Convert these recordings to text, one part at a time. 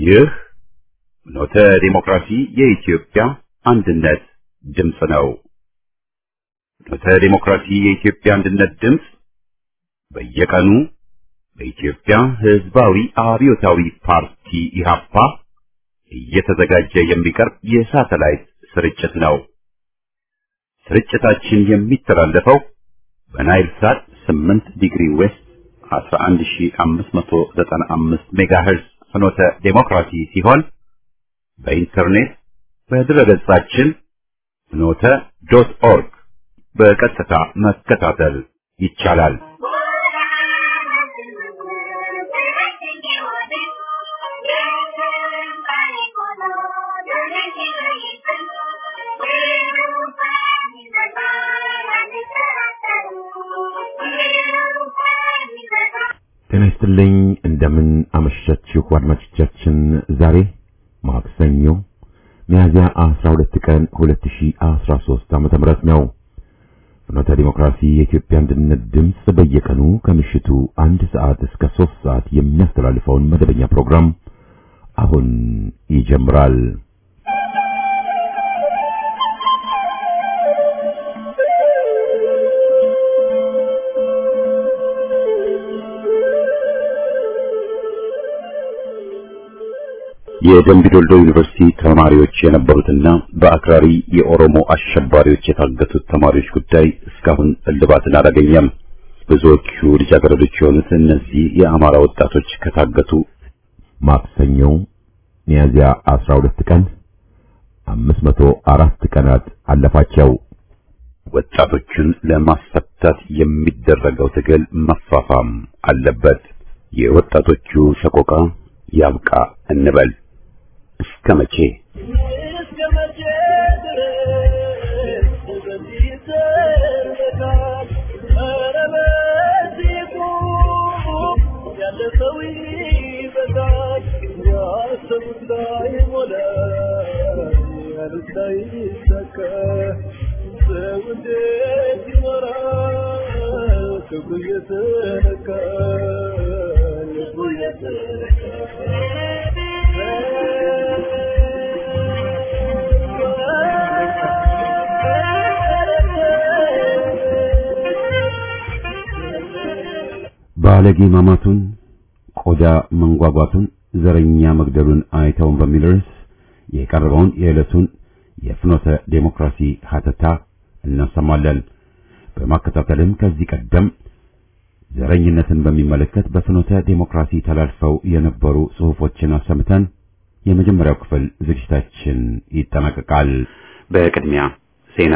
ይህ ኖተ ዲሞክራሲ የኢትዮጵያ አንድነት ድምፅ ነው። ኖተ ዲሞክራሲ የኢትዮጵያ አንድነት ድምፅ በየቀኑ በኢትዮጵያ ሕዝባዊ አብዮታዊ ፓርቲ ኢህአፓ እየተዘጋጀ የሚቀርብ የሳተላይት ስርጭት ነው። ስርጭታችን የሚተላለፈው በናይል ሳት 8 ዲግሪ ዌስት 11595 ሜጋሄርዝ ፍኖተ ዴሞክራሲ ሲሆን በኢንተርኔት በድረገጻችን ፍኖተ ዶት ኦርግ በቀጥታ መከታተል ይቻላል። ጤና ይስጥልኝ እንደምን አመሻችሁ አድማጮቻችን። ዛሬ ማክሰኞ ሚያዝያ 12 ቀን 2013 ዓመተ ምህረት ነው። ፍኖተ ዲሞክራሲ የኢትዮጵያ አንድነት ድምፅ በየቀኑ ከምሽቱ አንድ ሰዓት እስከ 3 ሰዓት የሚያስተላልፈውን መደበኛ ፕሮግራም አሁን ይጀምራል። የደምቢ ዶልዶ ዩኒቨርሲቲ ተማሪዎች የነበሩትና በአክራሪ የኦሮሞ አሸባሪዎች የታገቱት ተማሪዎች ጉዳይ እስካሁን እልባትን አላገኘም። ብዙዎቹ ልጃገረዶች የሆኑት እነዚህ የአማራ ወጣቶች ከታገቱ ማክሰኞ ሚያዝያ 12 ቀን 504 ቀናት አለፋቸው። ወጣቶቹን ለማስፈታት የሚደረገው ትግል መፋፋም አለበት። የወጣቶቹ ሰቆቃ ያብቃ እንበል። እስከ መቼ ባለጌ ማማቱን ቆዳ መንጓጓቱን ዘረኛ መግደሉን አይተውን በሚል ርዕስ የቀረበውን የዕለቱን የፍኖተ ዴሞክራሲ ሀተታ እናሰማለን። በማከታተልም ከዚህ ቀደም ዘረኝነትን በሚመለከት በፍኖተ ዴሞክራሲ ተላልፈው የነበሩ ጽሑፎችን አሰምተን የመጀመሪያው ክፍል ዝግጅታችን ይጠናቀቃል። በቅድሚያ ዜና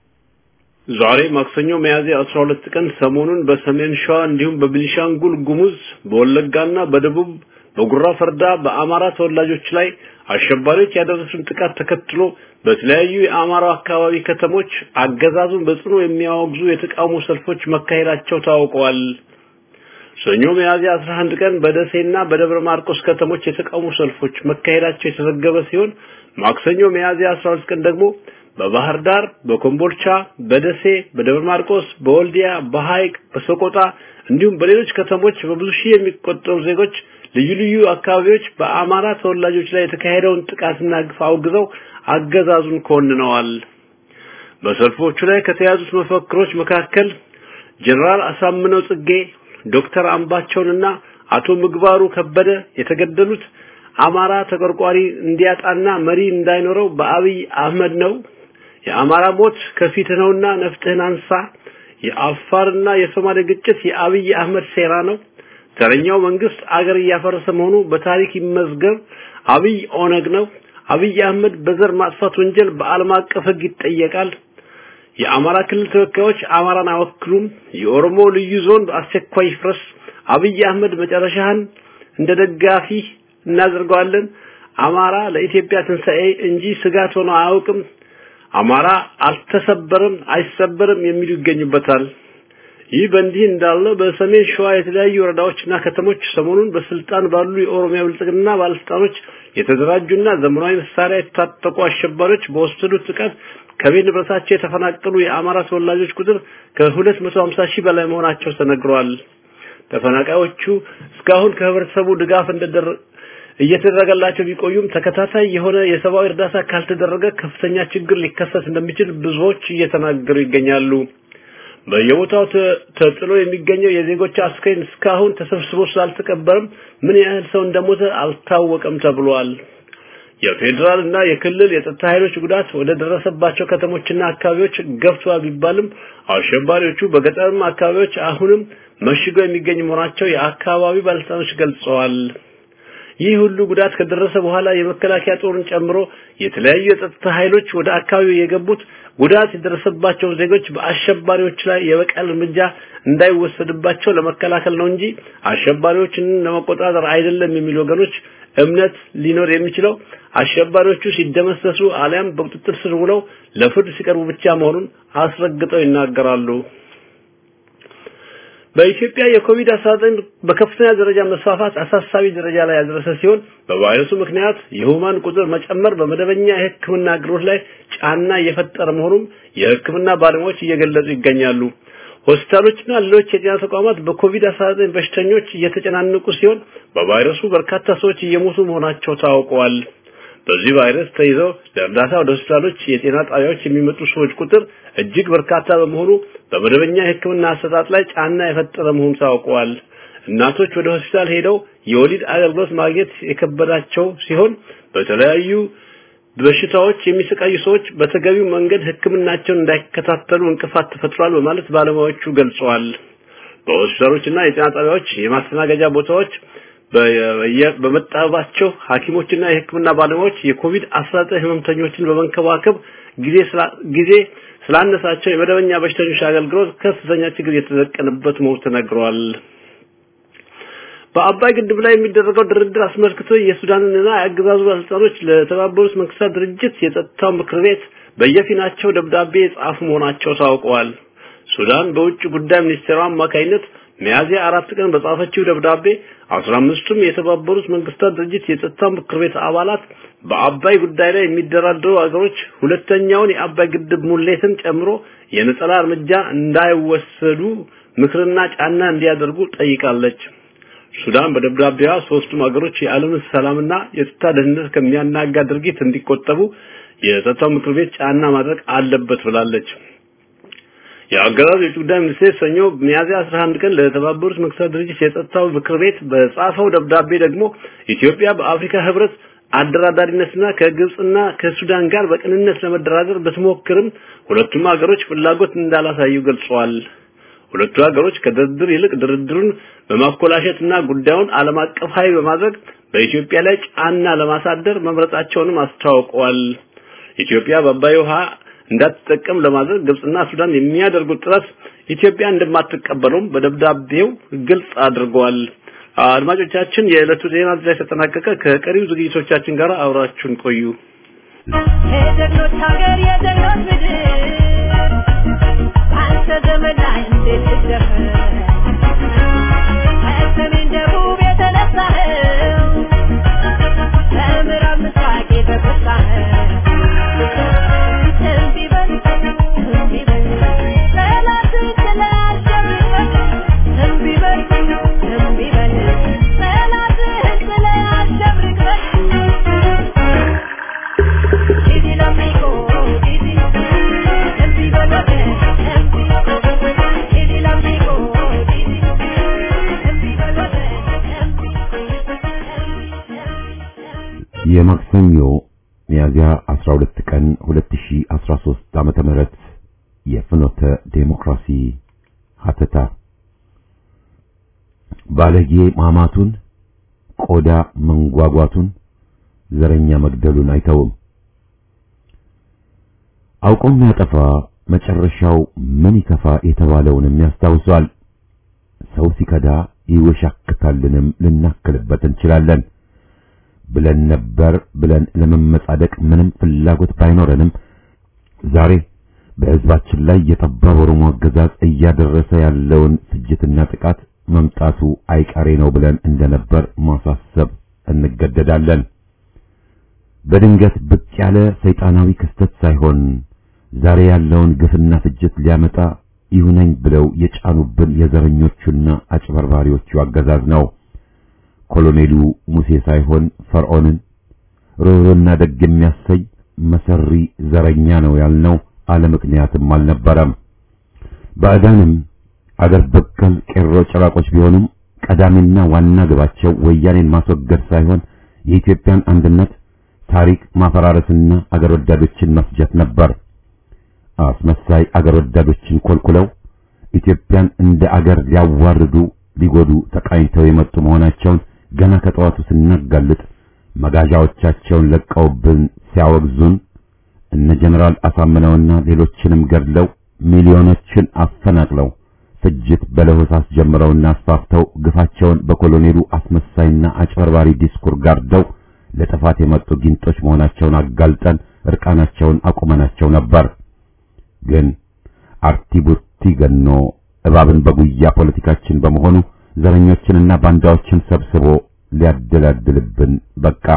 ዛሬ ማክሰኞ ሚያዝያ 12 ቀን ሰሞኑን በሰሜን ሸዋ እንዲሁም በቤኒሻንጉል ጉሙዝ በወለጋና በደቡብ በጉራ ፈርዳ በአማራ ተወላጆች ላይ አሸባሪዎች ያደረሱን ጥቃት ተከትሎ በተለያዩ የአማራ አካባቢ ከተሞች አገዛዙን በጽኑ የሚያወግዙ የተቃውሞ ሰልፎች መካሄዳቸው ታውቀዋል። ሰኞ ሚያዝያ 11 ቀን በደሴና በደብረ ማርቆስ ከተሞች የተቃውሞ ሰልፎች መካሄዳቸው የተዘገበ ሲሆን ማክሰኞ ሚያዝያ 12 ቀን ደግሞ በባህር ዳር፣ በኮምቦልቻ፣ በደሴ፣ በደብረ ማርቆስ፣ በወልዲያ፣ በሐይቅ፣ በሰቆጣ እንዲሁም በሌሎች ከተሞች በብዙ ሺህ የሚቆጠሩ ዜጎች ልዩ ልዩ አካባቢዎች በአማራ ተወላጆች ላይ የተካሄደውን ጥቃትና ግፍ አውግዘው አገዛዙን ኮንነዋል። በሰልፎቹ ላይ ከተያዙት መፈክሮች መካከል ጀነራል አሳምነው ጽጌ፣ ዶክተር አምባቸውንና አቶ ምግባሩ ከበደ የተገደሉት አማራ ተቆርቋሪ እንዲያጣና መሪ እንዳይኖረው በአብይ አህመድ ነው። የአማራ ሞት ከፊት ነውና ነፍጥህን አንሳ። የአፋርና የሶማሌ ግጭት የአብይ አህመድ ሴራ ነው። ተረኛው መንግስት አገር እያፈረሰ መሆኑ በታሪክ ይመዝገብ። አብይ ኦነግ ነው። አብይ አህመድ በዘር ማጥፋት ወንጀል በዓለም አቀፍ ሕግ ይጠየቃል። የአማራ ክልል ተወካዮች አማራን አይወክሉም። የኦሮሞ ልዩ ዞን በአስቸኳይ ይፍረስ። አብይ አህመድ መጨረሻህን እንደ ደጋፊ እናደርገዋለን። አማራ ለኢትዮጵያ ትንሣኤ እንጂ ስጋት ሆኖ አያውቅም። አማራ አልተሰበረም፣ አይሰበርም የሚሉ ይገኙበታል። ይህ በእንዲህ እንዳለ በሰሜን ሸዋ የተለያዩ ወረዳዎችና ከተሞች ሰሞኑን በስልጣን ባሉ የኦሮሚያ ብልጽግና ባለስልጣኖች የተደራጁና ዘመናዊ መሳሪያ የታጠቁ አሸባሪዎች በወሰዱት ጥቃት ከቤት ንብረታቸው የተፈናቀሉ የአማራ ተወላጆች ቁጥር ከ250 ሺህ በላይ መሆናቸው ተነግሯል። ተፈናቃዮቹ እስካሁን ከህብረተሰቡ ድጋፍ እየተደረገላቸው ቢቆዩም ተከታታይ የሆነ የሰብአዊ እርዳታ ካልተደረገ ከፍተኛ ችግር ሊከሰት እንደሚችል ብዙዎች እየተናገሩ ይገኛሉ። በየቦታው ተጥሎ የሚገኘው የዜጎች አስከሬን እስካሁን ተሰብስቦ ስላልተቀበረም ምን ያህል ሰው እንደሞተ አልታወቀም ተብሏል። የፌዴራል እና የክልል የጸጥታ ኃይሎች ጉዳት ወደ ደረሰባቸው ከተሞችና አካባቢዎች ገብቷል ቢባልም አሸባሪዎቹ በገጠርም አካባቢዎች አሁንም መሽገው የሚገኙ መሆናቸው የአካባቢ ባለስልጣኖች ገልጸዋል። ይህ ሁሉ ጉዳት ከደረሰ በኋላ የመከላከያ ጦርን ጨምሮ የተለያዩ የጸጥታ ኃይሎች ወደ አካባቢው የገቡት ጉዳት የደረሰባቸው ዜጎች በአሸባሪዎች ላይ የበቀል እርምጃ እንዳይወሰድባቸው ለመከላከል ነው እንጂ አሸባሪዎችን ለመቆጣጠር አይደለም የሚሉ ወገኖች እምነት ሊኖር የሚችለው አሸባሪዎቹ ሲደመሰሱ አሊያም በቁጥጥር ስር ውለው ለፍርድ ሲቀርቡ ብቻ መሆኑን አስረግጠው ይናገራሉ። በኢትዮጵያ የኮቪድ-19 በከፍተኛ ደረጃ መስፋፋት አሳሳቢ ደረጃ ላይ ያደረሰ ሲሆን በቫይረሱ ምክንያት የሁማን ቁጥር መጨመር በመደበኛ የሕክምና አገልግሎት ላይ ጫና እየፈጠረ መሆኑን የሕክምና ባለሙያዎች እየገለጹ ይገኛሉ። ሆስፒታሎችና ሌሎች የጤና ተቋማት በኮቪድ-19 በሽተኞች እየተጨናነቁ ሲሆን በቫይረሱ በርካታ ሰዎች እየሞቱ መሆናቸው ታውቀዋል። በዚህ ቫይረስ ተይዘው ለእርዳታ ወደ ሆስፒታሎች፣ የጤና ጣቢያዎች የሚመጡ ሰዎች ቁጥር እጅግ በርካታ በመሆኑ በመደበኛ የሕክምና አሰጣጥ ላይ ጫና የፈጠረ መሆኑ ታውቀዋል። እናቶች ወደ ሆስፒታል ሄደው የወሊድ አገልግሎት ማግኘት የከበዳቸው ሲሆን በተለያዩ በሽታዎች የሚሰቃዩ ሰዎች በተገቢው መንገድ ሕክምናቸውን እንዳይከታተሉ እንቅፋት ተፈጥሯል በማለት ባለሙያዎቹ ገልጸዋል። በሆስፒታሎችና የጤና ጣቢያዎች የማስተናገጃ ቦታዎች በመጣባቸው ሐኪሞችና የሕክምና ባለሙያዎች የኮቪድ-19 ህመምተኞችን በመንከባከብ ጊዜ ጊዜ ስላነሳቸው የመደበኛ በሽተኞች አገልግሎት ከፍተኛ ችግር የተደቀነበት መሆኑ ተነግሯል። በአባይ ግድብ ላይ የሚደረገው ድርድር አስመልክቶ የሱዳንና የአገዛዙ ባለስልጣኖች ለተባበሩት መንግስታት ድርጅት የጸጥታው ምክር ቤት በየፊናቸው ደብዳቤ የጻፉ መሆናቸው ታውቀዋል። ሱዳን በውጭ ጉዳይ ሚኒስቴሯ አማካይነት ሚያዝያ አራት ቀን በጻፈችው ደብዳቤ አስራ አምስቱም የተባበሩት መንግስታት ድርጅት የጸጥታው ምክር ቤት አባላት በአባይ ጉዳይ ላይ የሚደራደሩ ሀገሮች ሁለተኛውን የአባይ ግድብ ሙሌትን ጨምሮ የነጠላ እርምጃ እንዳይወሰዱ ምክርና ጫና እንዲያደርጉ ጠይቃለች። ሱዳን በደብዳቤዋ ሶስቱም ሀገሮች የዓለምን ሰላምና የጸጥታ ደህንነት ከሚያናጋ ድርጊት እንዲቆጠቡ የጸጥታው ምክር ቤት ጫና ማድረግ አለበት ብላለች። የአገዛዙ የውጭ ጉዳይ ሚኒስቴር ሰኞ ሚያዝያ 11 ቀን ለተባበሩት መንግስታት ድርጅት የጸጥታው ምክር ቤት በጻፈው ደብዳቤ ደግሞ ኢትዮጵያ በአፍሪካ ህብረት አደራዳሪነትና ከግብጽና ከሱዳን ጋር በቅንነት ለመደራደር ብትሞክርም ሁለቱም ሀገሮች ፍላጎት እንዳላሳዩ ገልጸዋል። ሁለቱ ሀገሮች ከድርድር ይልቅ ድርድሩን በማኮላሸትና ጉዳዩን ዓለም አቀፋዊ በማድረግ በኢትዮጵያ ላይ ጫና ለማሳደር መምረጣቸውንም አስታውቀዋል። ኢትዮጵያ በአባይ ውሃ እንዳትጠቀም ለማድረግ ግብጽና ሱዳን የሚያደርጉት ጥረት ኢትዮጵያ እንደማትቀበለውም በደብዳቤው ግልጽ አድርገዋል። አድማጮቻችን፣ የዕለቱ ዜና እዚህ ላይ ተጠናቀቀ። ከቀሪው ዝግጅቶቻችን ጋር አብራችሁን ቆዩ። የጀግኖች ሀገር የጀግኖች ምድር አንተ ዘመን ላይ እንዴት ልደፍር ከሰሜን ደቡብ የተነሳኸው ከምዕራብ ምስራቅ የተቆጣኸው እምቢ በል እምቢ በል ጠላትን ጥለህ አሸንፈህ እምቢ በል እምቢ በል ጠላትህን ጥለህ አሸንፈህ Didi l'amico, Didi, Didi Bolote, Didi, Didi l'amico, Didi, Didi Bolote, Didi, የማክሰኞ ሚያዝያ 12 ቀን 2013 ዓመተ ምህረት የፍኖተ ዴሞክራሲ ሀተታ ባለጌ ማማቱን ቆዳ መንጓጓቱን ዘረኛ መግደሉን አይተውም። አውቆ የሚያጠፋ መጨረሻው ምን ይከፋ የተባለውንም ያስታውሷል። ሰው ሲከዳ ይወሻክታልንም ልናክልበት እንችላለን ብለን ነበር ብለን ለመመጻደቅ ምንም ፍላጎት ባይኖረንም ዛሬ በሕዝባችን ላይ የጠባብ ኦሮሞ አገዛዝ እያደረሰ ያለውን ፍጅትና ጥቃት መምጣቱ አይቀሬ ነው ብለን እንደነበር ማሳሰብ እንገደዳለን። በድንገት ብቅ ያለ ሰይጣናዊ ክስተት ሳይሆን ዛሬ ያለውን ግፍና ፍጅት ሊያመጣ ይሁነኝ ብለው የጫኑብን የዘረኞቹና አጭበርባሪዎቹ አገዛዝ ነው። ኮሎኔሉ ሙሴ ሳይሆን ፈርዖንን ርኅሩህና ደግ የሚያሰኝ መሰሪ ዘረኛ ነው ያልነው አለ ምክንያትም አልነበረም። ባዕዳንም አገር በቀል ቄሮ ጭራቆች ቢሆኑም ቀዳሚና ዋና ግባቸው ወያኔን ማስወገድ ሳይሆን የኢትዮጵያን አንድነት ታሪክ ማፈራረስና አገር ወዳዶችን መፍጀት ነበር። አስመሳይ አገር ወዳዶችን ኮልኩለው ኢትዮጵያን እንደ አገር ሊያዋርዱ ሊጎዱ ተቃኝተው የመጡ መሆናቸውን ገና ከጠዋቱ ስናጋልጥ መጋዣዎቻቸውን ለቀውብን ሲያወግዙን እነ ጀነራል አሳምነውና ሌሎችንም ገድለው ሚሊዮኖችን አፈናቅለው ፍጅት በለሆሳስ ጀምረውና አስፋፍተው ግፋቸውን በኮሎኔሉ አስመሳይና አጭበርባሪ ዲስኩር ጋርደው ለጥፋት የመጡ ጊንጦች መሆናቸውን አጋልጠን እርቃናቸውን አቁመናቸው ነበር። ግን አርቲ ቡቲ ገኖ እባብን በጉያ ፖለቲካችን በመሆኑ ዘረኞችንና ባንዳዎችን ሰብስቦ ሊያደላድልብን በቃ።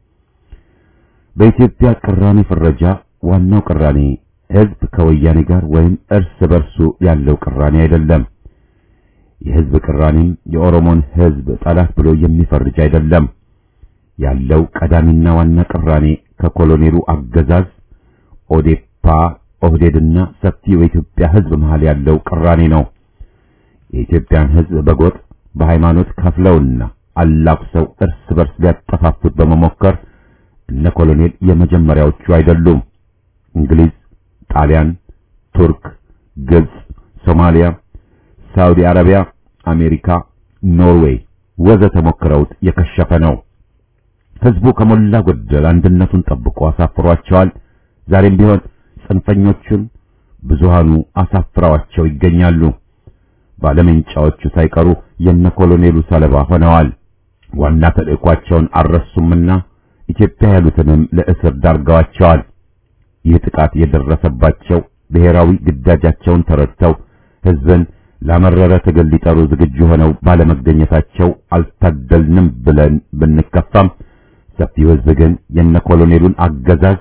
በኢትዮጵያ ቅራኔ ፍረጃ ዋናው ቅራኔ ህዝብ ከወያኔ ጋር ወይም እርስ በርሱ ያለው ቅራኔ አይደለም። የህዝብ ቅራኔም የኦሮሞን ህዝብ ጠላት ብሎ የሚፈርጅ አይደለም። ያለው ቀዳሚና ዋና ቅራኔ ከኮሎኔሉ አገዛዝ ኦዴፓ፣ ኦህዴድና ሰፊው የኢትዮጵያ ህዝብ መሃል ያለው ቅራኔ ነው። የኢትዮጵያን ህዝብ በጎጥ በሃይማኖት ከፍለውና አላኩሰው እርስ በርስ ሊያጠፋፉት በመሞከር እነ ኮሎኔል የመጀመሪያዎቹ አይደሉም። እንግሊዝ፣ ጣሊያን፣ ቱርክ፣ ግብጽ፣ ሶማሊያ፣ ሳውዲ አረቢያ፣ አሜሪካ፣ ኖርዌይ ወዘተ ሞክረውት የከሸፈ ነው። ህዝቡ ከሞላ ጎደል አንድነቱን ጠብቆ አሳፍሯቸዋል። ዛሬም ቢሆን ጽንፈኞቹን ብዙሃኑ አሳፍረዋቸው ይገኛሉ። ባለመንጫዎቹ ሳይቀሩ የነ ኮሎኔሉ ሰለባ ሆነዋል። ዋና ተልእኳቸውን አልረሱምና ኢትዮጵያ ያሉትንም ለእስር ዳርገዋቸዋል። ይህ ጥቃት የደረሰባቸው ብሔራዊ ግዳጃቸውን ተረድተው ህዝብን ላመረረ ትግል ሊጠሩ ዝግጁ ሆነው ባለመገኘታቸው አልታደልንም ብለን ብንከፋም ሰፊው ህዝብ ግን የነ ኮሎኔሉን አገዛዝ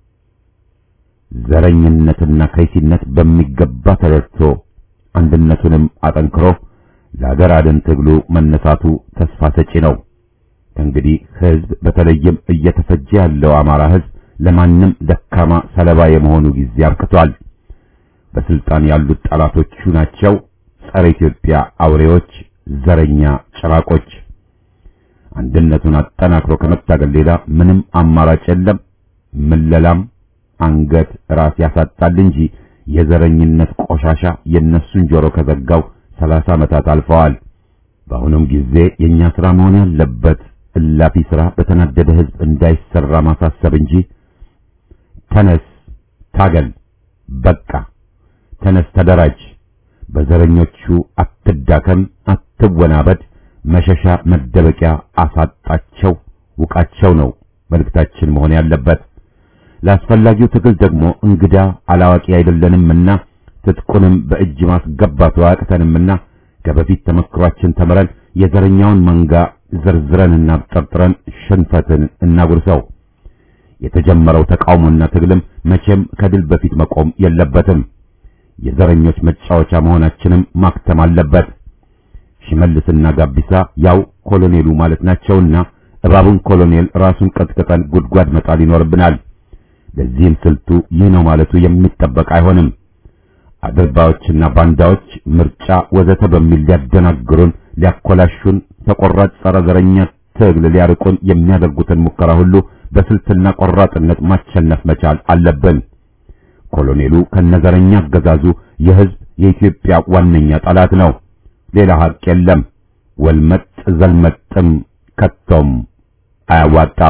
ዘረኝነትና ከይሲነት በሚገባ ተረድቶ አንድነቱንም አጠንክሮ ለሀገር አድን ትግሉ መነሳቱ ተስፋ ሰጪ ነው። እንግዲህ ህዝብ በተለይም እየተፈጀ ያለው አማራ ህዝብ ለማንም ደካማ ሰለባ የመሆኑ ጊዜ አብቅቷል። በስልጣን ያሉት ጠላቶቹ ናቸው። ጸረ ኢትዮጵያ አውሬዎች፣ ዘረኛ ጭራቆች። አንድነቱን አጠናክሮ ከመታገል ሌላ ምንም አማራጭ የለም። ምለላም አንገት ራስ ያሳጣል እንጂ የዘረኝነት ቆሻሻ የነሱን ጆሮ ከዘጋው ሰላሳ ዓመታት አልፈዋል። በአሁኑም ጊዜ የኛ ስራ መሆን ያለበት እላፊ ስራ በተናደደ ህዝብ እንዳይሰራ ማሳሰብ እንጂ ተነስ፣ ታገል፣ በቃ ተነስ፣ ተደራጅ፣ በዘረኞቹ አትዳከም፣ አትወናበድ፣ መሸሻ መደበቂያ አሳጣቸው፣ ውቃቸው ነው መልእክታችን መሆን ያለበት። ለአስፈላጊው ትግል ደግሞ እንግዳ አላዋቂ አይደለንምና ትጥቁንም በእጅ ማስገባቱ አያቅተንምና ከበፊት ተመክሯችን ተምረን የዘረኛውን መንጋ ዘርዝረንና ጠርጥረን ሽንፈትን እናጉርሰው። የተጀመረው ተቃውሞና ትግልም መቼም ከድል በፊት መቆም የለበትም። የዘረኞች መጫወቻ መሆናችንም ማክተም አለበት። ሽመልስና ጋቢሳ ያው ኮሎኔሉ ማለት ናቸውና እባቡን ኮሎኔል ራሱን ቀጥቅጠን ጉድጓድ መጣል ይኖርብናል። ለዚህም ስልቱ ይህ ነው ማለቱ የሚጠበቅ አይሆንም። አድርባዮችና ባንዳዎች ምርጫ ወዘተ በሚል ሊያደናግሩን፣ ሊያኮላሹን፣ ተቆራጭ ጸረ ዘረኛ ትግል ሊያርቁን የሚያደርጉትን ሙከራ ሁሉ በስልትና ቆራጥነት ማሸነፍ መቻል አለብን። ኮሎኔሉ ከነዘረኛ አገዛዙ የህዝብ የኢትዮጵያ ዋነኛ ጠላት ነው። ሌላ ሀቅ የለም። ወልመጥ ዘልመጥም ከቶም አያዋጣም።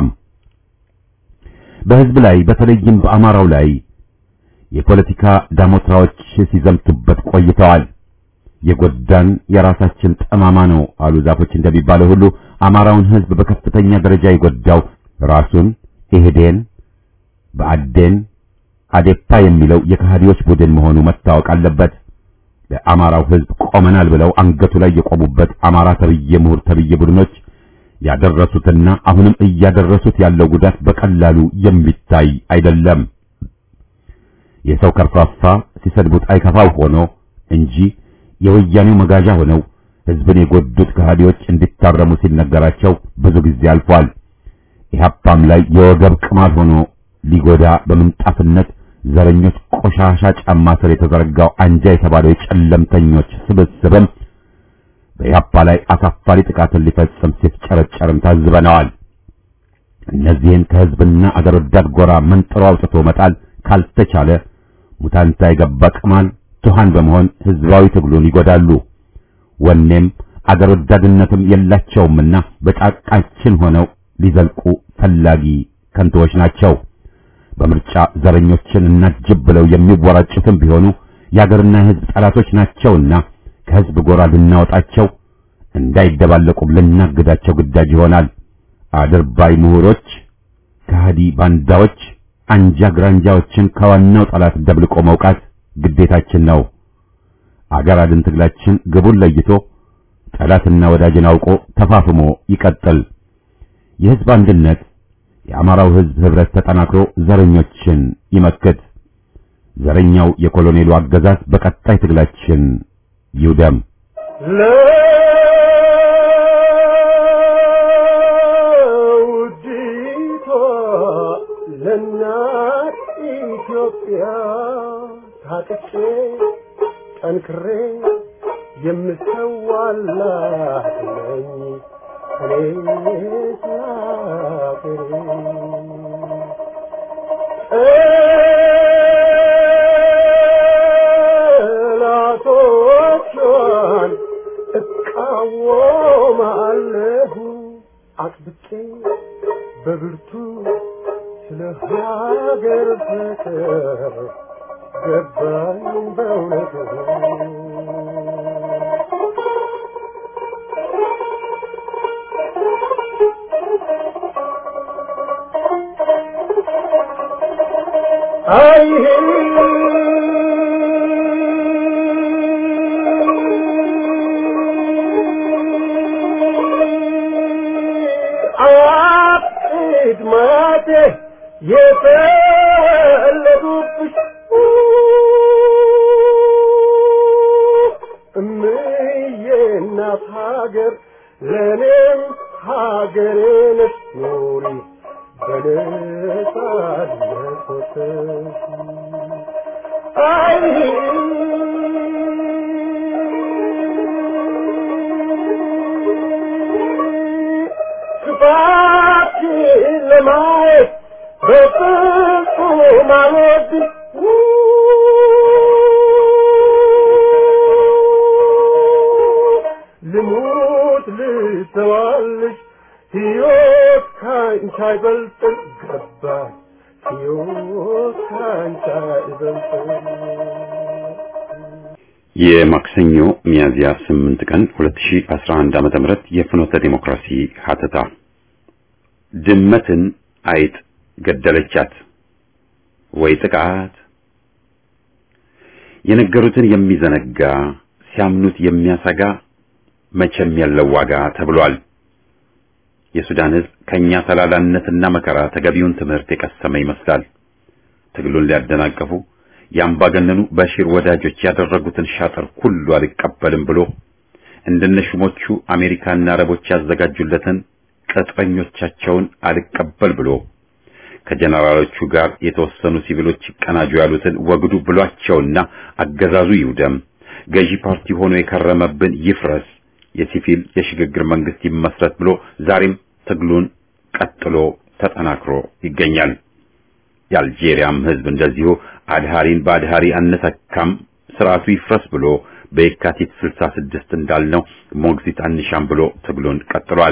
በህዝብ ላይ በተለይም በአማራው ላይ የፖለቲካ ዳሞትራዎች ሲዘምቱበት ቆይተዋል። የጎዳን የራሳችን ጠማማ ነው አሉ ዛፎች እንደሚባለው ሁሉ አማራውን ህዝብ በከፍተኛ ደረጃ የጎዳው ራሱን ኢህዴን፣ ብአዴን፣ አዴፓ የሚለው የከሃዲዎች ቡድን መሆኑ መታወቅ አለበት። ለአማራው ህዝብ ቆመናል ብለው አንገቱ ላይ የቆሙበት አማራ ተብዬ ምሁር ተብዬ ቡድኖች ያደረሱትና አሁንም እያደረሱት ያለው ጉዳት በቀላሉ የሚታይ አይደለም። የሰው ከርፋፋ ሲሰድቡት አይከፋው ሆኖ እንጂ የወያኔው መጋዣ ሆነው ህዝብን የጎዱት ከሃዲዎች እንዲታረሙ ሲነገራቸው ብዙ ጊዜ አልፏል። ኢህአፓም ላይ የወገብ ቅማል ሆኖ ሊጎዳ በምንጣፍነት ዘረኞች ቆሻሻ ጫማ ስር የተዘረጋው አንጃ የተባለው የጨለምተኞች ስብስብም በኢህአፓ ላይ አሳፋሪ ጥቃትን ሊፈጽም ሲፍጨረጨርም ታዝበነዋል። እነዚህን ከህዝብና አገር ወዳድ ጎራ መንጥሮ አውጥቶ መጣል ካልተቻለ ሙታንታ የገባ ቅማል ቱሃን በመሆን ህዝባዊ ትግሉን ይጎዳሉ። ወኔም አገር ወዳድነትም የላቸውምና በጫቃችን ሆነው ሊዘልቁ ፈላጊ ከንቶዎች ናቸው። በምርጫ ዘረኞችን እናጅብ ብለው የሚወራጩትም ቢሆኑ የአገርና የህዝብ ጠላቶች ናቸውና ከህዝብ ጎራ ልናወጣቸው እንዳይደባለቁም ልናግዳቸው ግዳጅ ይሆናል። አድርባይ ምሁሮች፣ ከሃዲ ባንዳዎች፣ አንጃ ግራንጃዎችን ከዋናው ጠላት ደብልቆ መውቃት ግዴታችን ነው። አገር አድን ትግላችን ግቡን ለይቶ ጠላትና ወዳጅን አውቆ ተፋፍሞ ይቀጥል። የህዝብ አንድነት የአማራው ህዝብ ህብረት ተጠናክሮ ዘረኞችን ይመክት። ዘረኛው የኮሎኔሉ አገዛዝ በቀጣይ ትግላችን ይውደም። ለውዲቷ ለእናት ኢትዮጵያ ታጥቄ ጠንክሬ የምሰዋላት ነኝ እኔ ስላገሬ ጠላቶቿን እቃወማለሁ አጥብቄ በብርቱ ስለ ሀገር ፍቅር ገባኝ በእውነቱ አይ አቅድ ማቴ የተወለዱብሽ እምዬ እናት ሀገር ለእኔም ሀገሬ ነሽ ኑሪ በነጻነት ወጥተሽ አይ ክፋትሽን ለማየት በፍጹም አልወድም ልሙት ልተዋልሽ ሕይወት ካንቺ አይበልጥም ገባኝ ሕይወት ካንቺ አይበልጥም የማክሰኞ ሚያዝያ 8 ቀን 2011 ዓመተ ምህረት የፍኖተ ዲሞክራሲ ሀተታ ድመትን አይጥ ገደለቻት ወይ ጥቃት የነገሩትን የሚዘነጋ ሲያምኑት የሚያሰጋ መቼም ያለው ዋጋ ተብሏል። የሱዳን ሕዝብ ከኛ ተላላነትና መከራ ተገቢውን ትምህርት የቀሰመ ይመስላል። ትግሉን ሊያደናቀፉ የአምባገነኑ በሺር ወዳጆች ያደረጉትን ሻጥር ሁሉ አልቀበልም ብሎ እንደነ ሹሞቹ አሜሪካና አረቦች ያዘጋጁለትን ቅጥረኞቻቸውን አልቀበል ብሎ ከጀነራሎቹ ጋር የተወሰኑ ሲቪሎች ይቀናጁ ያሉትን ወግዱ ብሏቸውና አገዛዙ ይውደም፣ ገዢ ፓርቲ ሆኖ የከረመብን ይፍረስ፣ የሲቪል የሽግግር መንግስት ይመስረት ብሎ ዛሬም ትግሉን ቀጥሎ ተጠናክሮ ይገኛል። የአልጄሪያም ህዝብ እንደዚሁ አድሃሪን በአድሃሪ አንተካም ስርዓቱ ይፍረስ ብሎ በየካቲት 66 እንዳልነው ሞግዚት አንሻም ብሎ ትግሉን ቀጥሏል።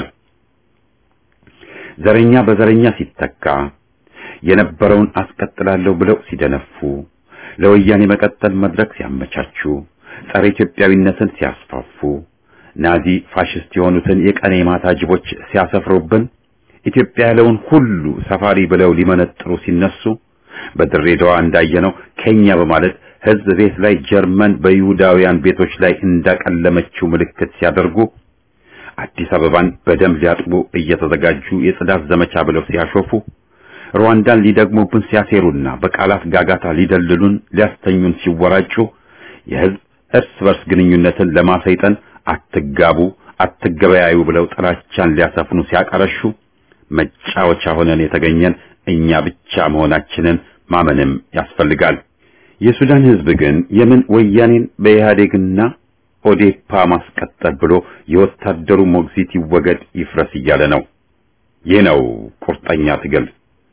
ዘረኛ በዘረኛ ሲተካ የነበረውን አስቀጥላለሁ ብለው ሲደነፉ ለወያኔ መቀጠል መድረክ ሲያመቻቹ ጸረ ኢትዮጵያዊነትን ሲያስፋፉ ናዚ ፋሽስት የሆኑትን የቀኔ ማታ ጅቦች ሲያሰፍሩብን ኢትዮጵያ ያለውን ሁሉ ሰፋሪ ብለው ሊመነጥሩ ሲነሱ በድሬዳዋ እንዳየነው ኬኛ በማለት ህዝብ ቤት ላይ ጀርመን በይሁዳውያን ቤቶች ላይ እንዳቀለመችው ምልክት ሲያደርጉ አዲስ አበባን በደም ሊያጥቡ እየተዘጋጁ የጽዳት ዘመቻ ብለው ሲያሾፉ ሩዋንዳን ሊደግሙብን ሲያሴሩና በቃላት ጋጋታ ሊደልሉን ሊያስተኙን ሲወራጩ የህዝብ እርስ በርስ ግንኙነትን ለማሰይጠን አትጋቡ፣ አትገበያዩ ብለው ጥላቻን ሊያሰፍኑ ሲያቀረሹ መጫወቻ ሆነን የተገኘን እኛ ብቻ መሆናችንን ማመንም ያስፈልጋል። የሱዳን ሕዝብ ግን የምን ወያኔን በኢህአዴግና ኦዴፓ ማስቀጠል ብሎ የወታደሩ ሞግዚት ይወገድ ይፍረስ እያለ ነው። ይህ ነው ቁርጠኛ ትግል።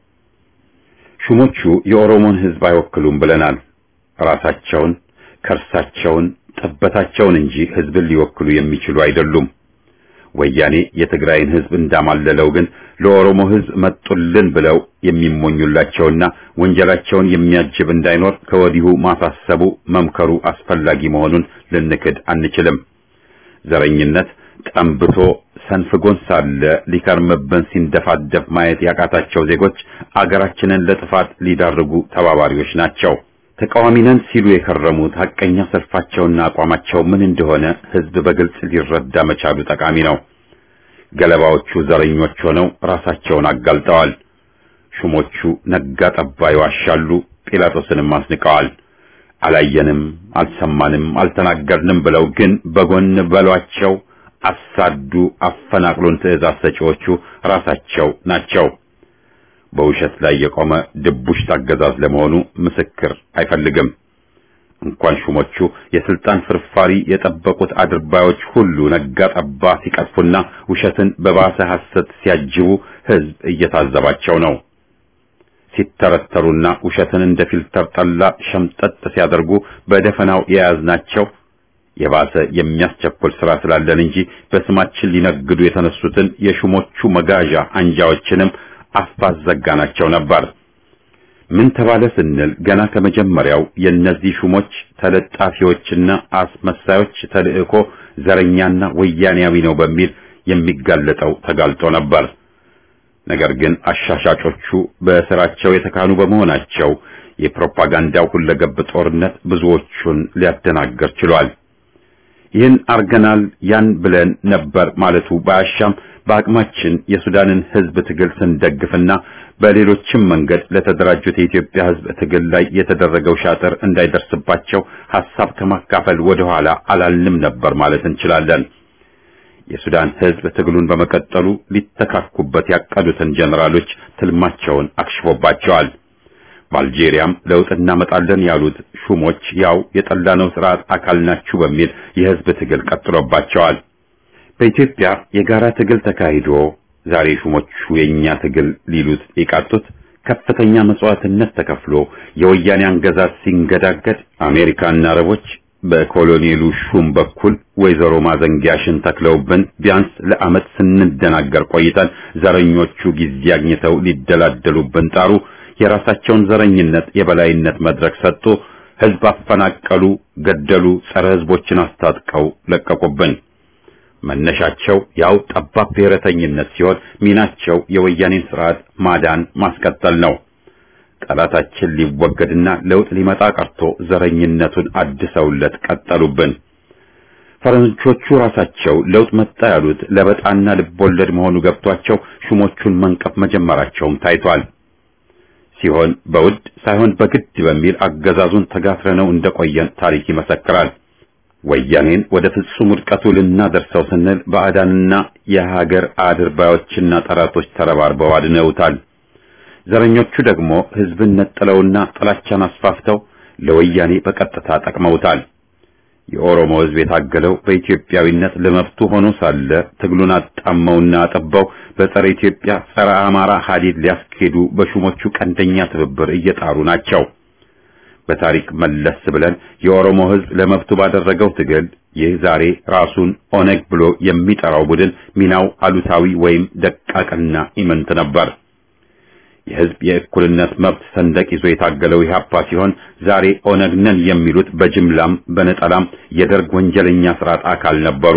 ሹሞቹ የኦሮሞን ሕዝብ አይወክሉም ብለናል። ራሳቸውን፣ ከርሳቸውን፣ ጠበታቸውን እንጂ ሕዝብን ሊወክሉ የሚችሉ አይደሉም። ወያኔ የትግራይን ሕዝብ እንዳማለለው ግን ለኦሮሞ ሕዝብ መጡልን ብለው የሚሞኙላቸውና ወንጀላቸውን የሚያጅብ እንዳይኖር ከወዲሁ ማሳሰቡ መምከሩ አስፈላጊ መሆኑን ልንክድ አንችልም። ዘረኝነት ጠንብቶ ሰንፍጎን ሳለ ሊከርምብን ሲንደፋደፍ ማየት ያቃታቸው ዜጎች አገራችንን ለጥፋት ሊዳርጉ ተባባሪዎች ናቸው። ተቃዋሚ ነን ሲሉ የከረሙት ሐቀኛ ሰልፋቸውና አቋማቸው ምን እንደሆነ ሕዝብ በግልጽ ሊረዳ መቻሉ ጠቃሚ ነው። ገለባዎቹ ዘረኞች ሆነው ራሳቸውን አጋልጠዋል። ሹሞቹ ነጋ ጠባ ይዋሻሉ፣ ጲላጦስንም አስንቀዋል። አላየንም፣ አልሰማንም፣ አልተናገርንም ብለው ግን በጎን በሏቸው፣ አሳዱ፣ አፈናቅሉን ትዕዛዝ ሰጪዎቹ ራሳቸው ናቸው። በውሸት ላይ የቆመ ድቡሽት አገዛዝ ለመሆኑ ምስክር አይፈልግም። እንኳን ሹሞቹ የስልጣን ፍርፋሪ የጠበቁት አድርባዮች ሁሉ ነጋ ጠባ ሲቀጥፉና ውሸትን በባሰ ሐሰት ሲያጅቡ ሕዝብ እየታዘባቸው ነው። ሲተረተሩና ውሸትን እንደ ፊልተር ጠላ ሸምጠጥ ሲያደርጉ በደፈናው የያዝናቸው የባሰ የሚያስቸኩል ስራ ስላለን እንጂ በስማችን ሊነግዱ የተነሱትን የሹሞቹ መጋዣ አንጃዎችንም አፋዝ ዘጋናቸው ነበር። ምን ተባለ ስንል ገና ከመጀመሪያው የእነዚህ ሹሞች ተለጣፊዎችና አስመሳዮች ተልእኮ ዘረኛና ወያኔያዊ ነው በሚል የሚጋለጠው ተጋልጦ ነበር። ነገር ግን አሻሻጮቹ በስራቸው የተካኑ በመሆናቸው የፕሮፓጋንዳው ሁለገብ ጦርነት ብዙዎቹን ሊያደናገር ችሏል። ይህን አርገናል ያን ብለን ነበር ማለቱ ባያሻም በአቅማችን የሱዳንን ሕዝብ ትግል ስንደግፍና በሌሎችም መንገድ ለተደራጁት የኢትዮጵያ ሕዝብ ትግል ላይ የተደረገው ሻጥር እንዳይደርስባቸው ሐሳብ ከማካፈል ወደ ኋላ አላልንም ነበር ማለት እንችላለን። የሱዳን ሕዝብ ትግሉን በመቀጠሉ ሊተካኩበት ያቀዱትን ጀነራሎች ትልማቸውን አክሽፎባቸዋል። በአልጄሪያም ለውጥ እናመጣለን ያሉት ሹሞች ያው የጠላነው ስርዓት አካል ናችሁ በሚል የሕዝብ ትግል ቀጥሎባቸዋል። በኢትዮጵያ የጋራ ትግል ተካሂዶ ዛሬ ሹሞቹ የኛ ትግል ሊሉት የቃጡት ከፍተኛ መስዋዕትነት ተከፍሎ የወያኔ አገዛዝ ሲንገዳገድ አሜሪካና አረቦች በኮሎኔሉ ሹም በኩል ወይዘሮ ማዘንጊያሽን ተክለውብን ቢያንስ ለዓመት ስንደናገር ቆይተን ዘረኞቹ ጊዜ አግኝተው ሊደላደሉብን ጣሩ። የራሳቸውን ዘረኝነት የበላይነት መድረክ ሰጡ። ሕዝብ አፈናቀሉ፣ ገደሉ፣ ጸረ ሕዝቦችን አስታጥቀው ለቀቁብን። መነሻቸው ያው ጠባብ ብሔረተኝነት ሲሆን ሚናቸው የወያኔን ስርዓት ማዳን ማስቀጠል ነው። ጠላታችን ሊወገድና ለውጥ ሊመጣ ቀርቶ ዘረኝነቱን አድሰውለት ቀጠሉብን። ፈረንጆቹ ራሳቸው ለውጥ መጣ ያሉት ለበጣና ልቦለድ መሆኑ ገብቷቸው ሹሞቹን መንቀፍ መጀመራቸውም ታይቷል። ሲሆን በውድ ሳይሆን በግድ በሚል አገዛዙን ተጋፍረነው እንደቆየን ታሪክ ይመሰክራል። ወያኔን ወደ ፍጹም ውድቀቱ ልናደርሰው ስንል ባዕዳንና የሀገር አድርባዮችና ጠላቶች ተረባርበው አድነውታል። ዘረኞቹ ደግሞ ሕዝብን ነጥለውና ጥላቻን አስፋፍተው ለወያኔ በቀጥታ ጠቅመውታል። የኦሮሞ ሕዝብ የታገለው በኢትዮጵያዊነት ለመብቱ ሆኖ ሳለ ትግሉን አጣመውና አጠባው በጸረ ኢትዮጵያ ጸረ አማራ ሀዲድ ሊያስኬዱ በሹሞቹ ቀንደኛ ትብብር እየጣሩ ናቸው። በታሪክ መለስ ብለን የኦሮሞ ሕዝብ ለመብቱ ባደረገው ትግል ይህ ዛሬ ራሱን ኦነግ ብሎ የሚጠራው ቡድን ሚናው አሉታዊ ወይም ደቃቅና ኢምንት ነበር። የሕዝብ የእኩልነት መብት ሰንደቅ ይዞ የታገለው ኢህአፓ ሲሆን ዛሬ ኦነግ ነን የሚሉት በጅምላም በነጠላም የደርግ ወንጀለኛ ስርዓት አካል ነበሩ።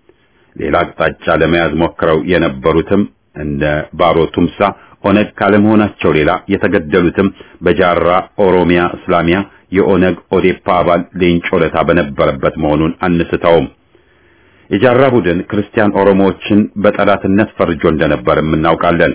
ሌላ አቅጣጫ ለመያዝ ሞክረው የነበሩትም እንደ ባሮ ቱምሳ ኦነግ ካለመሆናቸው ሌላ የተገደሉትም በጃራ ኦሮሚያ እስላሚያ የኦነግ ኦዴፓ አባል ሌንጮ ለታ በነበረበት መሆኑን አንስተውም። የጃራ ቡድን ክርስቲያን ኦሮሞዎችን በጠላትነት ፈርጆ እንደነበርም እናውቃለን።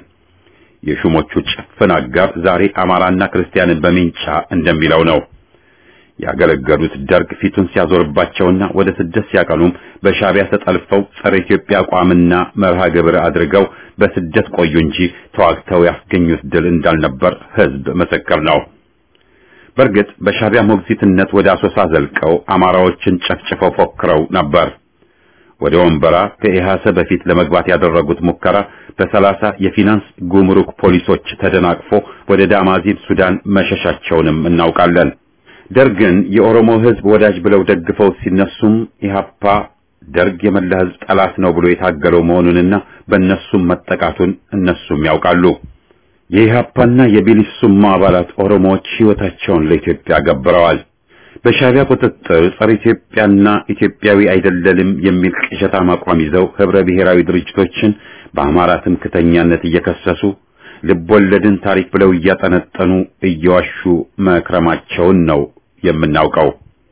የሹሞቹ ጭፍን አጋር ዛሬ አማራና ክርስቲያንን በሚንጫ እንደሚለው ነው። ያገለገሉት ደርግ ፊቱን ሲያዞርባቸውና ወደ ስደት ሲያቀኑም በሻዕቢያ ተጠልፈው ጸረ ኢትዮጵያ አቋምና መርሃ ግብር አድርገው በስደት ቆዩ እንጂ ተዋግተው ያስገኙት ድል እንዳልነበር ሕዝብ ምስክር ነው። በእርግጥ በሻዕቢያ ሞግዚትነት ወደ አሶሳ ዘልቀው አማራዎችን ጨፍጭፈው ፎክረው ነበር። ወደ ወንበራ ከኢሃሰ በፊት ለመግባት ያደረጉት ሙከራ በሰላሳ የፊናንስ ጉምሩክ ፖሊሶች ተደናቅፎ ወደ ዳማዚን ሱዳን መሸሻቸውንም እናውቃለን። ደርግን የኦሮሞ ሕዝብ ወዳጅ ብለው ደግፈው ሲነሱም ኢህአፓ ደርግ የመላ ሕዝብ ጠላት ነው ብሎ የታገለው መሆኑንና በእነሱም መጠቃቱን እነሱም ያውቃሉ። የኢህአፓና የቢሊሱማ አባላት ኦሮሞዎች ሕይወታቸውን ለኢትዮጵያ ገብረዋል። በሻዕቢያ ቁጥጥር ጸረ ኢትዮጵያና ኢትዮጵያዊ አይደለንም የሚል ቅዠታም አቋም ይዘው ህብረ ብሔራዊ ድርጅቶችን በአማራ ትምክተኛነት እየከሰሱ ልቦለድን ታሪክ ብለው እያጠነጠኑ እየዋሹ መክረማቸውን ነው የምናውቀው።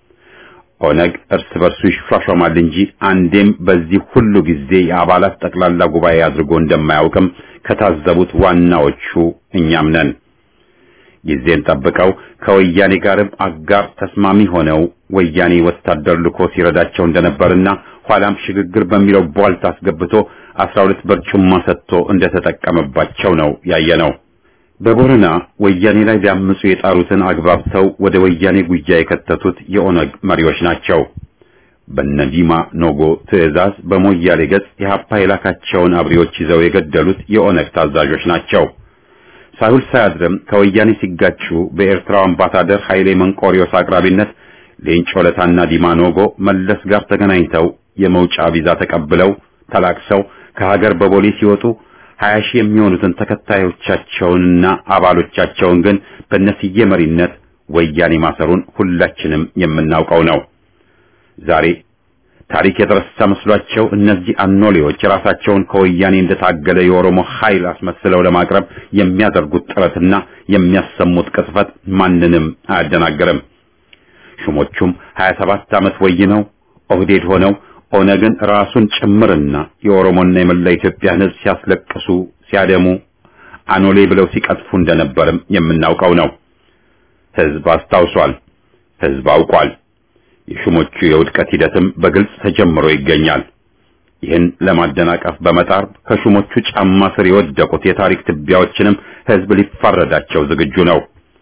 ኦነግ እርስ በርሱ ይሿሿማል እንጂ አንዴም በዚህ ሁሉ ጊዜ የአባላት ጠቅላላ ጉባኤ አድርጎ እንደማያውቅም ከታዘቡት ዋናዎቹ እኛም ነን። ጊዜን ጠብቀው ከወያኔ ጋርም አጋር ተስማሚ ሆነው ወያኔ ወታደር ልኮ ሲረዳቸው እንደነበርና ኋላም ሽግግር በሚለው ቧልት አስገብቶ አስራ ሁለት በርጩማ ሰጥቶ እንደተጠቀመባቸው ነው ያየነው። በቦረና ወያኔ ላይ ሊያምፁ የጣሩትን አግባብተው ወደ ወያኔ ጉያ የከተቱት የኦነግ መሪዎች ናቸው። በነዲማ ኖጎ ትዕዛዝ በሞያሌ ገጽ የሀፓ የላካቸውን አብሪዎች ይዘው የገደሉት የኦነግ ታዛዦች ናቸው። ሳይውል ሳያድርም ከወያኔ ሲጋጩ በኤርትራው አምባሳደር ኃይሌ መንቆሪዮስ አቅራቢነት ሌንጮ ለታና ዲማ ኖጎ መለስ ጋር ተገናኝተው የመውጫ ቪዛ ተቀብለው ተላቅሰው ከሀገር በቦሌ ሲወጡ ሀያ ሺህ የሚሆኑትን ተከታዮቻቸውንና አባሎቻቸውን ግን በነስዬ መሪነት ወያኔ ማሰሩን ሁላችንም የምናውቀው ነው። ዛሬ ታሪክ የተረሳ መስሏቸው እነዚህ አኖሌዎች ራሳቸውን ከወያኔ እንደታገለ የኦሮሞ ኃይል አስመስለው ለማቅረብ የሚያደርጉት ጥረትና የሚያሰሙት ቅጥፈት ማንንም አያደናግርም። ሹሞቹም 27 ዓመት ወይነው ኦህዴድ ሆነው ኦነግን ራሱን ጭምርና የኦሮሞና የመላ ኢትዮጵያን ሕዝብ ሲያስለቅሱ ሲያደሙ አኖሌ ብለው ሲቀጥፉ እንደነበርም የምናውቀው ነው። ሕዝብ አስታውሷል። ሕዝብ አውቋል። የሹሞቹ የውድቀት ሂደትም በግልጽ ተጀምሮ ይገኛል። ይህን ለማደናቀፍ በመጣር ከሹሞቹ ጫማ ስር የወደቁት የታሪክ ትቢያዎችንም ሕዝብ ሊፋረዳቸው ዝግጁ ነው።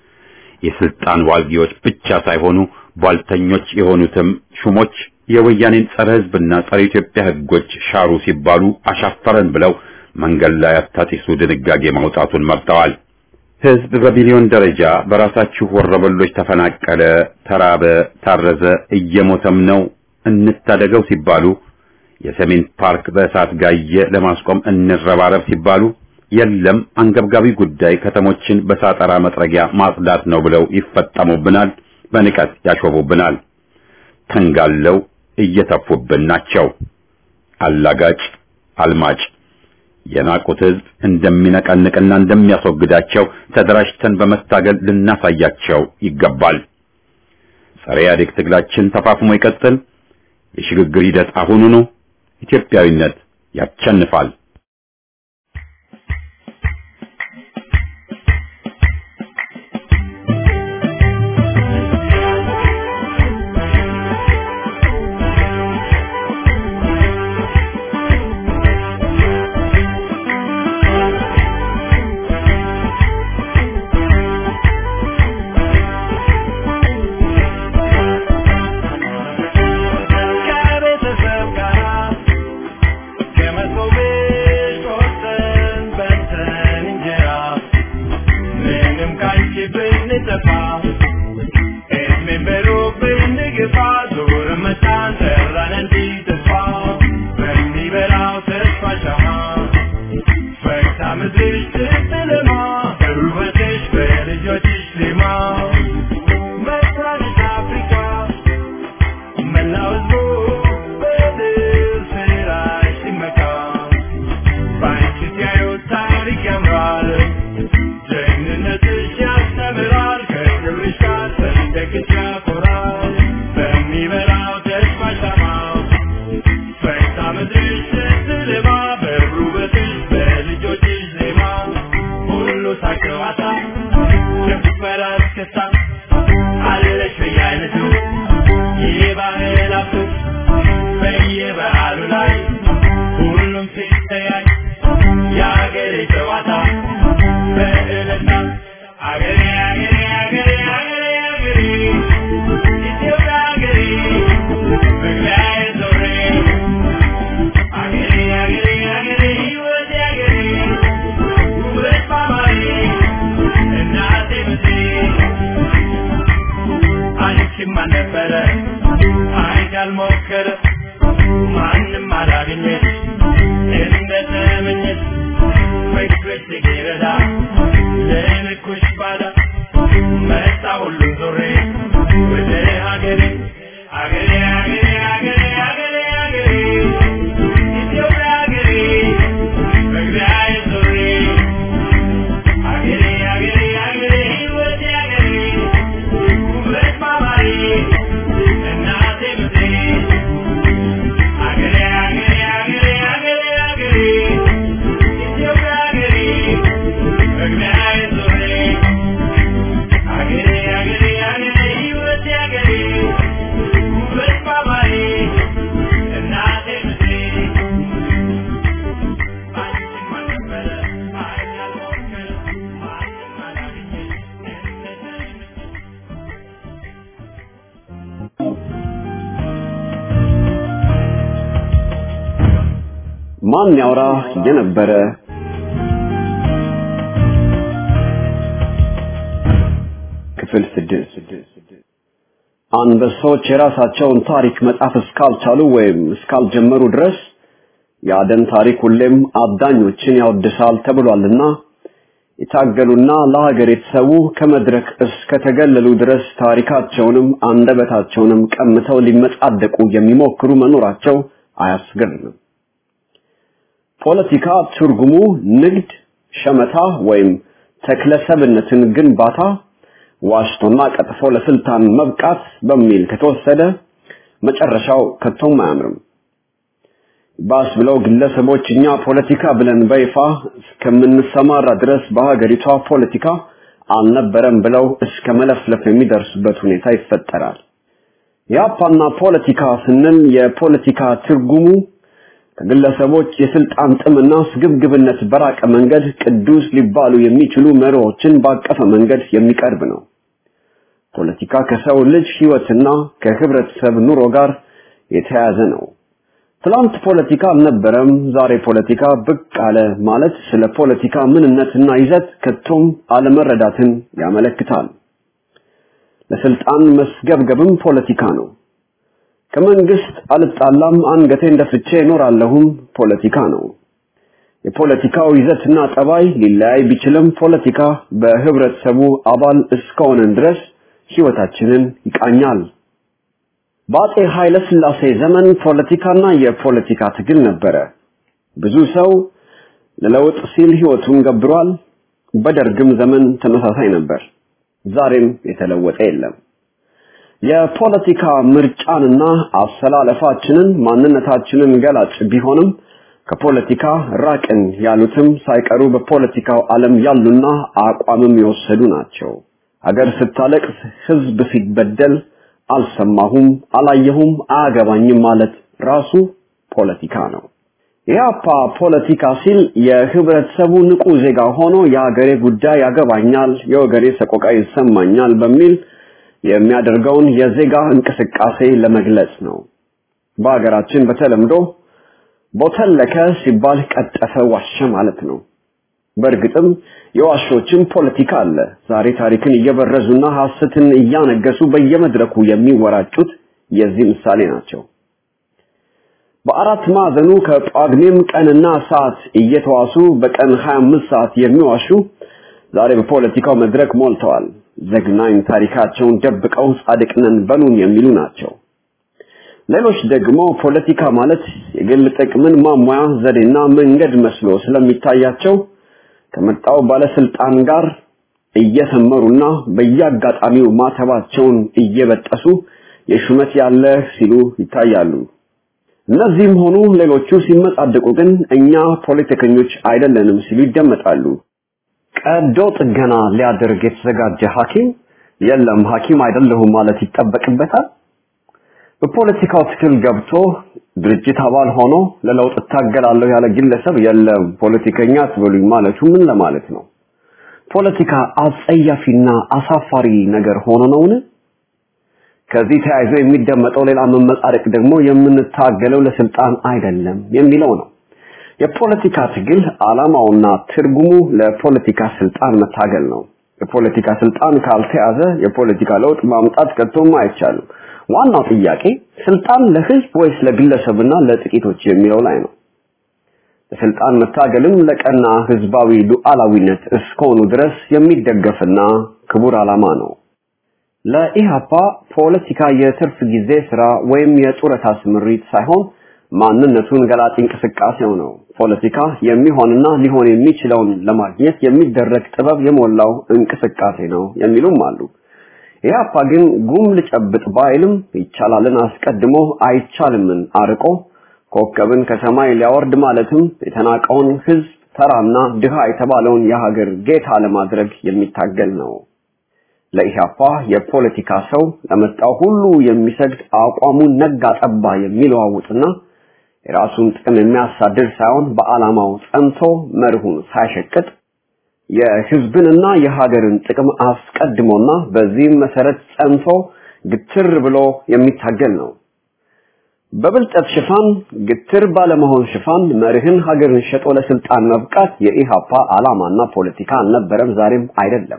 የስልጣን ዋልጊዎች ብቻ ሳይሆኑ ቧልተኞች የሆኑትም ሹሞች የወያኔን ጸረ ሕዝብና ጸረ ኢትዮጵያ ሕጎች ሻሩ ሲባሉ አሻፈረን ብለው መንገድ ላይ አታጢሱ ድንጋጌ ማውጣቱን መርጠዋል። ሕዝብ በሚሊዮን ደረጃ በራሳችሁ ወረበሎች ተፈናቀለ፣ ተራበ፣ ታረዘ፣ እየሞተም ነው እንታደገው ሲባሉ የሰሜን ፓርክ በእሳት ጋየ ለማስቆም እንረባረብ ሲባሉ የለም አንገብጋቢ ጉዳይ ከተሞችን በሳጠራ መጥረጊያ ማጽዳት ነው ብለው ይፈጠሙብናል፣ በንቀት ያሾፉብናል። ተንጋለው እየተፉብን ናቸው። አላጋጭ አልማጭ የናቁት ሕዝብ እንደሚነቀንቅና እንደሚያስወግዳቸው ተደራጅተን በመታገል ልናሳያቸው ይገባል። ጸረ ኢህአዴግ ትግላችን ተፋፍሞ ይቀጥል። የሽግግር ሂደት አሁኑኑ። ኢትዮጵያዊነት ያቸንፋል። ከቤተሰብ ጋር ከመሶቤ ማንም አላገኘች እንደተመኘች ፍቅርሽ ሲረዳ ለልኩሽ ባዳ መጣ ሁሉም ዞሬ ወደ ሀገሬ ሀገሬ ሀገሬ ሀገሬ ሀገሬ ሀገሬ ኢትዮጵያ ሀገሬ መግቢያዬ ዞሬ ሀገሬ ሀገሬ ሀገሬ ሕይወቴ ሀገሬ ውበት ማማሬ እናቴ ምድሬ ሀገሬ ሀገሬ ሀገሬ ሀገሬ ሀገሬ ኢትዮጵያ ሀገሬ መግቢያዬ ዞሬ ሀገሬ ሀገሬ ሀገሬ ሕይወቴ ሀገሬ ውበት ማማሬ እናቴ ምድሬ ማንም አልነበረ ኃይል ያልሞከረ ማንም አላገኘ እንደተመኘ ማን ያውራ የነበረ ክፍል ስድስት አንበሶች የራሳቸውን ታሪክ መጻፍ እስካልቻሉ ወይም እስካልጀመሩ ድረስ የአደን ታሪክ ሁሌም አዳኞችን ያወድሳል ተብሏልና የታገሉና ለሀገር የተሰዉ ከመድረክ እስከተገለሉ ድረስ ታሪካቸውንም አንደበታቸውንም ቀምተው ሊመጻደቁ የሚሞክሩ መኖራቸው አያስገርምም። ፖለቲካ ትርጉሙ ንግድ፣ ሸመታ ወይም ተክለሰብነትን ግንባታ፣ ዋሽቶና ቀጥፎ ለስልጣን መብቃት በሚል ከተወሰደ መጨረሻው ከቶም አያምርም። ባስ ብለው ግለሰቦች እኛ ፖለቲካ ብለን በይፋ እስከምንሰማራ ድረስ በሀገሪቷ ፖለቲካ አልነበረም ብለው እስከ መለፍለፍ የሚደርሱበት ሁኔታ ይፈጠራል። የአፓና ፖለቲካ ስንል የፖለቲካ ትርጉሙ ከግለሰቦች የስልጣን ጥምና ስግብግብነት በራቀ መንገድ ቅዱስ ሊባሉ የሚችሉ መርሆችን ባቀፈ መንገድ የሚቀርብ ነው። ፖለቲካ ከሰው ልጅ ህይወትና ከህብረተሰብ ኑሮ ጋር የተያያዘ ነው። ትላንት ፖለቲካ አልነበረም፣ ዛሬ ፖለቲካ ብቅ አለ ማለት ስለ ፖለቲካ ምንነትና ይዘት ከቶም አለመረዳትን ያመለክታል። ለስልጣን መስገብገብም ፖለቲካ ነው። ከመንግስት አልጣላም አንገቴን ደፍቼ እኖራለሁም ፖለቲካ ነው። የፖለቲካው ይዘትና ጠባይ ሊለያይ ቢችልም ፖለቲካ በህብረተሰቡ አባል እስከሆነን ድረስ ህይወታችንን ይቃኛል። በአጼ ኃይለ ሥላሴ ዘመን ፖለቲካና የፖለቲካ ትግል ነበረ። ብዙ ሰው ለለውጥ ሲል ህይወቱን ገብሯል። በደርግም ዘመን ተመሳሳይ ነበር። ዛሬም የተለወጠ የለም። የፖለቲካ ምርጫንና አሰላለፋችንን ማንነታችንን ገላጭ ቢሆንም ከፖለቲካ ራቅን ያሉትም ሳይቀሩ በፖለቲካው ዓለም ያሉና አቋምም የወሰዱ ናቸው። ሀገር ስታለቅስ፣ ህዝብ ሲበደል አልሰማሁም፣ አላየሁም፣ አያገባኝም ማለት ራሱ ፖለቲካ ነው። የአፓ ፖለቲካ ሲል የህብረተሰቡ ንቁ ዜጋ ሆኖ የሀገሬ ጉዳይ ያገባኛል፣ የወገኔ ሰቆቃ ይሰማኛል በሚል የሚያደርገውን የዜጋ እንቅስቃሴ ለመግለጽ ነው። በሀገራችን በተለምዶ ቦተለከ ሲባል ቀጠፈ፣ ዋሸ ማለት ነው። በእርግጥም የዋሾችን ፖለቲካ አለ። ዛሬ ታሪክን እየበረዙና ሐሰትን እያነገሱ በየመድረኩ የሚወራጩት የዚህ ምሳሌ ናቸው። በአራት ማዕዘኑ ከጳጉሜም ቀንና ሰዓት እየተዋሱ በቀን 25 ሰዓት የሚዋሹ ዛሬ በፖለቲካው መድረክ ሞልተዋል። ዘግናኝ ታሪካቸውን ደብቀው ጻድቅ ነን በሉን የሚሉ ናቸው። ሌሎች ደግሞ ፖለቲካ ማለት የግል ጥቅምን ማሟያ ዘዴና መንገድ መስሎ ስለሚታያቸው ከመጣው ባለስልጣን ጋር እየሰመሩና በየአጋጣሚው ማተባቸውን እየበጠሱ የሹመት ያለ ሲሉ ይታያሉ። እነዚህም ሆኑ ሌሎቹ ሲመጻደቁ ግን እኛ ፖለቲከኞች አይደለንም ሲሉ ይደመጣሉ። ቀዶ ጥገና ሊያደርግ የተዘጋጀ ሐኪም የለም ሐኪም አይደለሁም ማለት ይጠበቅበታል። በፖለቲካው ትግል ገብቶ ድርጅት አባል ሆኖ ለለውጥ እታገላለሁ ያለ ግለሰብ የለም ፖለቲከኛ አትበሉኝ ማለቱ ምን ለማለት ነው? ፖለቲካ አጸያፊና አሳፋሪ ነገር ሆኖ ነውን? ከዚህ ተያይዞ የሚደመጠው ሌላ መመጻደቅ ደግሞ የምንታገለው ለስልጣን አይደለም የሚለው ነው። የፖለቲካ ትግል ዓላማውና ትርጉሙ ለፖለቲካ ስልጣን መታገል ነው። የፖለቲካ ስልጣን ካልተያዘ የፖለቲካ ለውጥ ማምጣት ከቶም አይቻልም። ዋናው ጥያቄ ስልጣን ለህዝብ ወይስ ለግለሰብና ለጥቂቶች የሚለው ላይ ነው። ለስልጣን መታገልም ለቀና ህዝባዊ ሉዓላዊነት እስከሆኑ ድረስ የሚደገፍና ክቡር ዓላማ ነው። ለኢሃፓ ፖለቲካ የትርፍ ጊዜ ስራ ወይም የጡረታ ስምሪት ሳይሆን ማንነቱን ገላጭ እንቅስቃሴው ነው። ፖለቲካ የሚሆንና ሊሆን የሚችለውን ለማግኘት የሚደረግ ጥበብ የሞላው እንቅስቃሴ ነው የሚሉም አሉ። ኢህአፓ ግን ጉም ልጨብጥ ባይልም ይቻላልን አስቀድሞ አይቻልምን አርቆ ኮከብን ከሰማይ ሊያወርድ ማለትም የተናቀውን ህዝብ ተራና ድሃ የተባለውን የሀገር ጌታ ለማድረግ የሚታገል ነው። ለኢህአፓ የፖለቲካ ሰው ለመጣው ሁሉ የሚሰግድ አቋሙን ነጋ ጠባ የሚለዋውጥና የራሱን ጥቅም የሚያሳድር ሳይሆን በዓላማው ጸንቶ መርሁን ሳይሸቅጥ የህዝብንና የሀገርን ጥቅም አስቀድሞና በዚህም መሰረት ጸንቶ ግትር ብሎ የሚታገል ነው። በብልጠት ሽፋን ግትር ባለመሆን ሽፋን መርህን ሀገርን ሸጦ ለስልጣን መብቃት የኢሃፓ ዓላማና ፖለቲካ አልነበረም፣ ዛሬም አይደለም።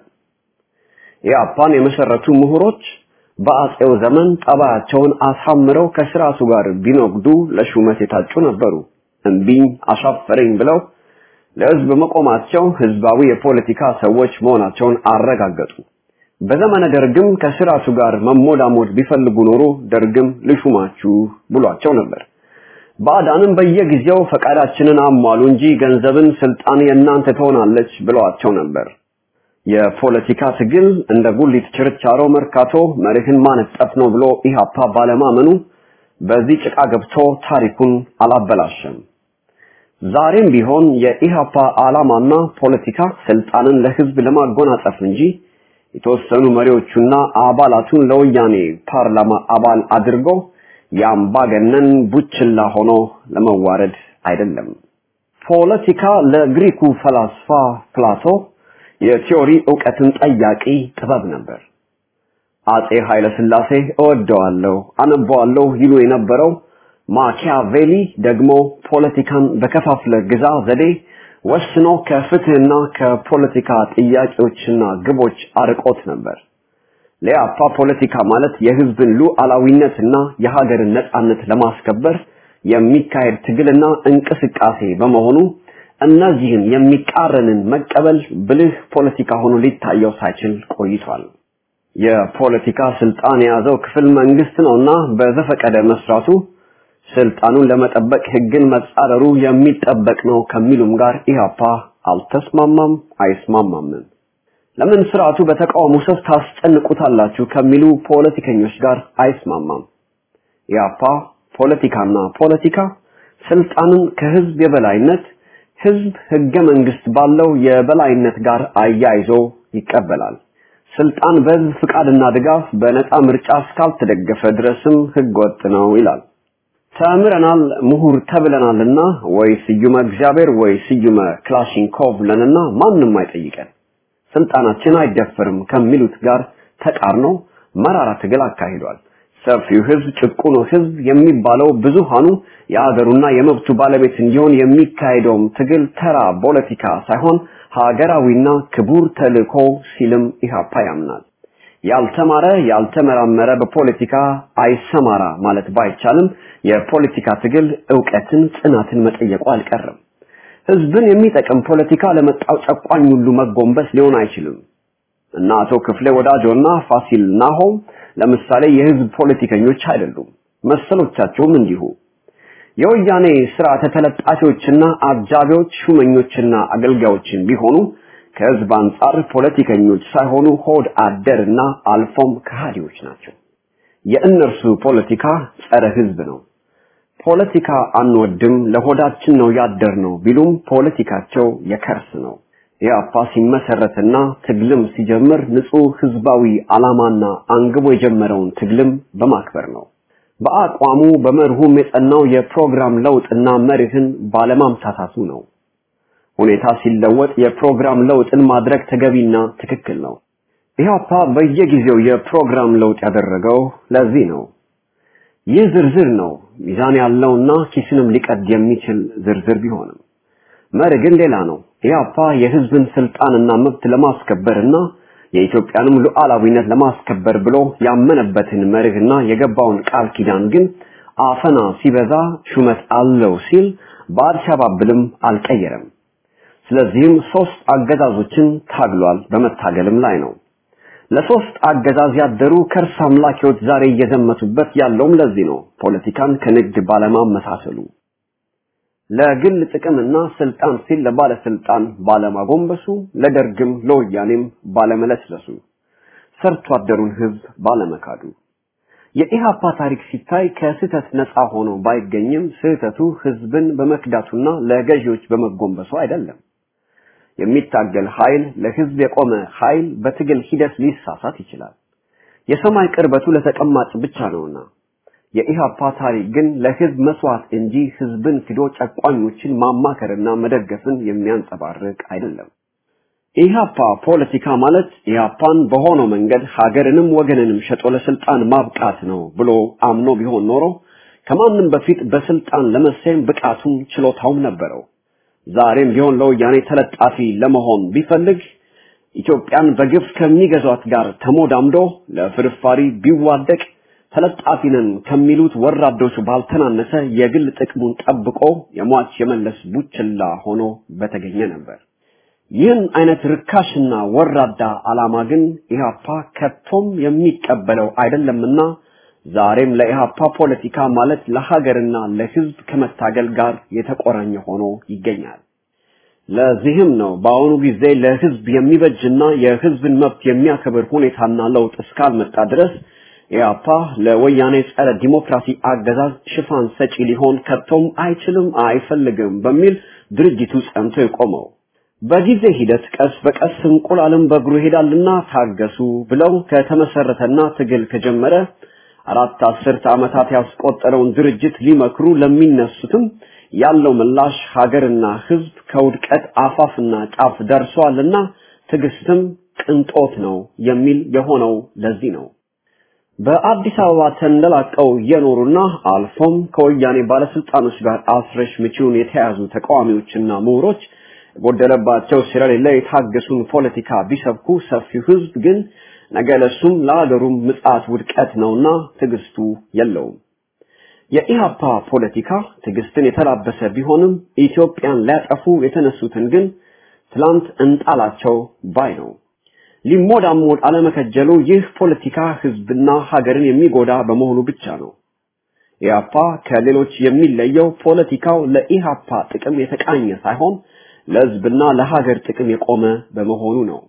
ኢሃፓን የመሰረቱ ምሁሮች በአጼው ዘመን ጠባያቸውን አሳምረው ከስርዓቱ ጋር ቢኖግዱ ለሹመት የታጩ ነበሩ። እምቢኝ አሻፈረኝ ብለው ለህዝብ መቆማቸው ህዝባዊ የፖለቲካ ሰዎች መሆናቸውን አረጋገጡ። በዘመነ ደርግም ከስርዓቱ ጋር መሞዳሞድ ቢፈልጉ ኖሮ ደርግም ልሹማችሁ ብሏቸው ነበር። ባዕዳንም በየጊዜው ፈቃዳችንን አሟሉ እንጂ ገንዘብን ስልጣን የእናንተ ትሆናለች ብለዋቸው ነበር። የፖለቲካ ትግል እንደ ጉሊት ችርቻሮ መርካቶ መርህን ማነጠፍ ነው ብሎ ኢሃፓ ባለማመኑ በዚህ ጭቃ ገብቶ ታሪኩን አላበላሸም። ዛሬም ቢሆን የኢሃፓ ዓላማና ፖለቲካ ስልጣንን ለህዝብ ለማጎናጸፍ እንጂ የተወሰኑ መሪዎቹና አባላቱን ለወያኔ ፓርላማ አባል አድርጎ የአምባገነን ቡችላ ሆኖ ለመዋረድ አይደለም። ፖለቲካ ለግሪኩ ፈላስፋ ፕላቶ የቲዮሪ ዕውቀትን ጠያቂ ጥበብ ነበር። አጼ ኃይለ ሥላሴ እወደዋለሁ፣ አነበዋለሁ ይሉ የነበረው ማኪያቬሊ ደግሞ ፖለቲካን በከፋፍለ ግዛ ዘዴ ወስኖ ከፍትህና ከፖለቲካ ጥያቄዎችና ግቦች አርቆት ነበር። ለያፓ ፖለቲካ ማለት የህዝብን ሉዓላዊነትና የሀገርን ነጻነት ለማስከበር የሚካሄድ ትግልና እንቅስቃሴ በመሆኑ እነዚህን የሚቃረንን መቀበል ብልህ ፖለቲካ ሆኖ ሊታየው ሳይችል ቆይቷል። የፖለቲካ ስልጣን የያዘው ክፍል መንግስት ነውና በዘፈቀደ መስራቱ ስልጣኑን ለመጠበቅ ህግን መጻረሩ የሚጠበቅ ነው ከሚሉም ጋር ኢህአፓ አልተስማማም፣ አይስማማም። ለምን ስርዓቱ በተቃውሞ ሰፍ ታስጨንቁታላችሁ ከሚሉ ፖለቲከኞች ጋር አይስማማም። ኢህአፓ ፖለቲካና ፖለቲካ ስልጣንን ከህዝብ የበላይነት ህዝብ ህገ መንግስት ባለው የበላይነት ጋር አያይዞ ይቀበላል። ስልጣን በህዝብ ፍቃድና ድጋፍ በነፃ ምርጫ እስካልተደገፈ ድረስም ህገ ወጥ ነው ይላል። ተምረናል ምሁር ተብለናልና ወይ ስዩመ እግዚአብሔር ወይ ስዩመ ክላሽንኮቭ ለንና ማንም አይጠይቀን ስልጣናችን አይደፈርም ከሚሉት ጋር ተቃርኖ መራራ ትግል አካሂዷል። ሰፊው ህዝብ ጭቁኑ ህዝብ የሚባለው ብዙሃኑ የአገሩና የመብቱ ባለቤት እንዲሆን የሚካሄደውም ትግል ተራ ፖለቲካ ሳይሆን ሀገራዊና ክቡር ተልእኮ ሲልም ኢህአፓ ያምናል። ያልተማረ ያልተመራመረ በፖለቲካ አይሰማራ ማለት ባይቻልም የፖለቲካ ትግል ዕውቀትን፣ ጽናትን መጠየቁ አልቀረም። ህዝብን የሚጠቅም ፖለቲካ ለመጣው ጨቋኝ ሁሉ መጎንበስ ሊሆን አይችልም እና አቶ ክፍሌ ወዳጆና ፋሲል ናሆም ለምሳሌ የህዝብ ፖለቲከኞች አይደሉም። መሰሎቻቸውም እንዲሁ የወያኔ ስርዓተ ተለጣፊዎችና አጃቢዎች ሹመኞችና አገልጋዮችን ቢሆኑ ከህዝብ አንጻር ፖለቲከኞች ሳይሆኑ ሆድ አደርና አልፎም ከሃዲዎች ናቸው። የእነርሱ ፖለቲካ ጸረ ህዝብ ነው። ፖለቲካ አንወድም ለሆዳችን ነው ያደር ነው ቢሉም ፖለቲካቸው የከርስ ነው። ኢህአፓ ሲመሰረትና ትግልም ሲጀምር ንጹህ ህዝባዊ ዓላማና አንግቦ የጀመረውን ትግልም በማክበር ነው። በአቋሙ በመርሁም የጸናው የፕሮግራም ለውጥና መርህን ባለማምታታቱ ነው። ሁኔታ ሲለወጥ የፕሮግራም ለውጥን ማድረግ ተገቢና ትክክል ነው። ኢህአፓ በየጊዜው የፕሮግራም ለውጥ ያደረገው ለዚህ ነው። ይህ ዝርዝር ነው ሚዛን ያለውና ኪስንም ሊቀድ የሚችል ዝርዝር ቢሆንም መርህ ግን ሌላ ነው። ኢህአፓ የህዝብን ስልጣንና መብት ለማስከበርና የኢትዮጵያንም ሉዓላዊነት ለማስከበር ብሎ ያመነበትን መርህና የገባውን ቃል ኪዳን ግን አፈና ሲበዛ ሹመት አለው ሲል በአልሸባብልም አልቀየረም። ስለዚህም ሶስት አገዛዞችን ታግሏል፣ በመታገልም ላይ ነው። ለሶስት አገዛዝ ያደሩ ከርስ አምላኪዎች ዛሬ እየዘመቱበት ያለውም ለዚህ ነው። ፖለቲካን ከንግድ ባለማመሳሰሉ ለግል ጥቅምና ስልጣን ሲል ለባለስልጣን ባለማጎንበሱ፣ ለደርግም ለወያኔም ባለመለስለሱ፣ ሰርቶ አደሩን ህዝብ ባለመካዱ የኢሃፓ ታሪክ ሲታይ ከስህተት ነፃ ሆኖ ባይገኝም ስህተቱ ህዝብን በመክዳቱና ለገዢዎች በመጎንበሱ አይደለም። የሚታገል ኃይል ለህዝብ የቆመ ኃይል በትግል ሂደት ሊሳሳት ይችላል። የሰማይ ቅርበቱ ለተቀማጭ ብቻ ነውና የኢሃፓ ታሪክ ግን ለህዝብ መስዋዕት እንጂ ህዝብን ክዶ ጨቋኞችን ማማከርና መደገፍን የሚያንጸባርቅ አይደለም። ኢሃፓ ፖለቲካ ማለት ኢሃፓን በሆነው መንገድ ሀገርንም ወገንንም ሸጦ ለስልጣን ማብቃት ነው ብሎ አምኖ ቢሆን ኖሮ ከማንም በፊት በስልጣን ለመሰየም ብቃቱም ችሎታውም ነበረው። ዛሬም ቢሆን ለወያኔ ተለጣፊ ለመሆን ቢፈልግ ኢትዮጵያን በግፍ ከሚገዟት ጋር ተሞዳምዶ ለፍርፋሪ ቢዋደቅ ተለጣፊ ነን ከሚሉት ወራዶች ባልተናነሰ የግል ጥቅሙን ጠብቆ የሟች የመለስ ቡችላ ሆኖ በተገኘ ነበር። ይህን አይነት ርካሽና ወራዳ ዓላማ ግን ኢህአፓ ከቶም የሚቀበለው አይደለምና ዛሬም ለኢህአፓ ፖለቲካ ማለት ለሀገርና ለህዝብ ከመታገል ጋር የተቆራኘ ሆኖ ይገኛል። ለዚህም ነው በአሁኑ ጊዜ ለህዝብ የሚበጅና የህዝብን መብት የሚያከብር ሁኔታና ለውጥ እስካልመጣ ድረስ ኢህአፓ ለወያኔ ጸረ ዲሞክራሲ አገዛዝ ሽፋን ሰጪ ሊሆን ከቶም አይችልም፣ አይፈልግም በሚል ድርጅቱ ጸንቶ የቆመው። በጊዜ ሂደት ቀስ በቀስ እንቁላልም በእግሩ ይሄዳልና ታገሱ ብለው ከተመሰረተና ትግል ከጀመረ አራት አስርት ዓመታት ያስቆጠረውን ድርጅት ሊመክሩ ለሚነሱትም ያለው ምላሽ ሀገርና ህዝብ ከውድቀት አፋፍና ጫፍ ደርሷልና ትዕግስትም ቅንጦት ነው የሚል የሆነው ለዚህ ነው። በአዲስ አበባ ተንደላቀው የኖሩና አልፎም ከወያኔ ባለስልጣኖች ጋር አስረሽ ምቺውን የተያዙ ተቃዋሚዎችና ምሁሮች የጎደለባቸው ስለሌለ የታገሱን ፖለቲካ ቢሰብኩ ሰፊው ህዝብ ግን ነገ ለሱም ለሀገሩም ምጽአት ውድቀት ነውና ትዕግስቱ የለውም። የኢሃፓ ፖለቲካ ትዕግስትን የተላበሰ ቢሆንም ኢትዮጵያን ሊያጠፉ የተነሱትን ግን ትላንት እንጣላቸው ባይ ነው። ሊሞዳሞድ አለመከጀሉ ይህ ፖለቲካ ህዝብና ሀገርን የሚጎዳ በመሆኑ ብቻ ነው። ኢሃፓ ከሌሎች የሚለየው ፖለቲካው ለኢሃፓ ጥቅም የተቃኘ ሳይሆን ለህዝብና ለሀገር ጥቅም የቆመ በመሆኑ ነው።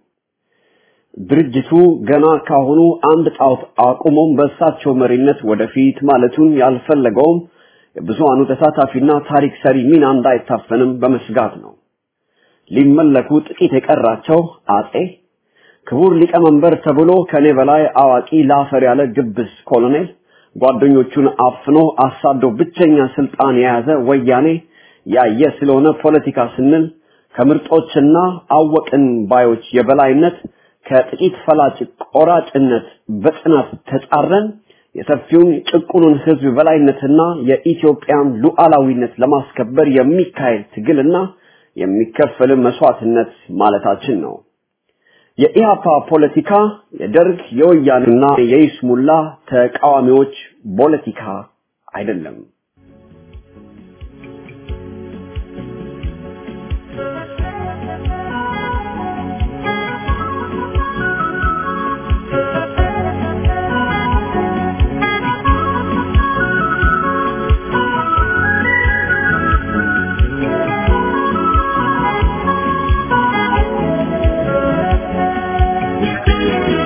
ድርጅቱ ገና ካሁኑ አንድ ጣዖት አቁሞም በእሳቸው መሪነት ወደፊት ማለቱን ያልፈለገውም የብዙሃኑ ተሳታፊና ታሪክ ሰሪ ሚና እንዳይታፈንም በመስጋት ነው። ሊመለኩ ጥቂት የቀራቸው አጼ ክቡር ሊቀመንበር ተብሎ ከኔ በላይ አዋቂ ላፈር ያለ ግብስ ኮሎኔል ጓደኞቹን አፍኖ አሳዶ ብቸኛ ስልጣን የያዘ ወያኔ ያየ ስለሆነ ፖለቲካ ስንል ከምርጦችና አወቅን ባዮች የበላይነት ከጥቂት ፈላጭ ቆራጭነት በጽናት ተጻረን የሰፊውን ጭቁኑን ህዝብ በላይነትና የኢትዮጵያን ሉዓላዊነት ለማስከበር የሚካሄድ ትግልና የሚከፈል መስዋዕትነት ማለታችን ነው። የኢሃፓ ፖለቲካ የደርግ የወያኔና የይስሙላ ተቃዋሚዎች ፖለቲካ አይደለም።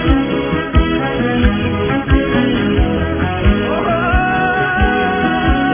Oh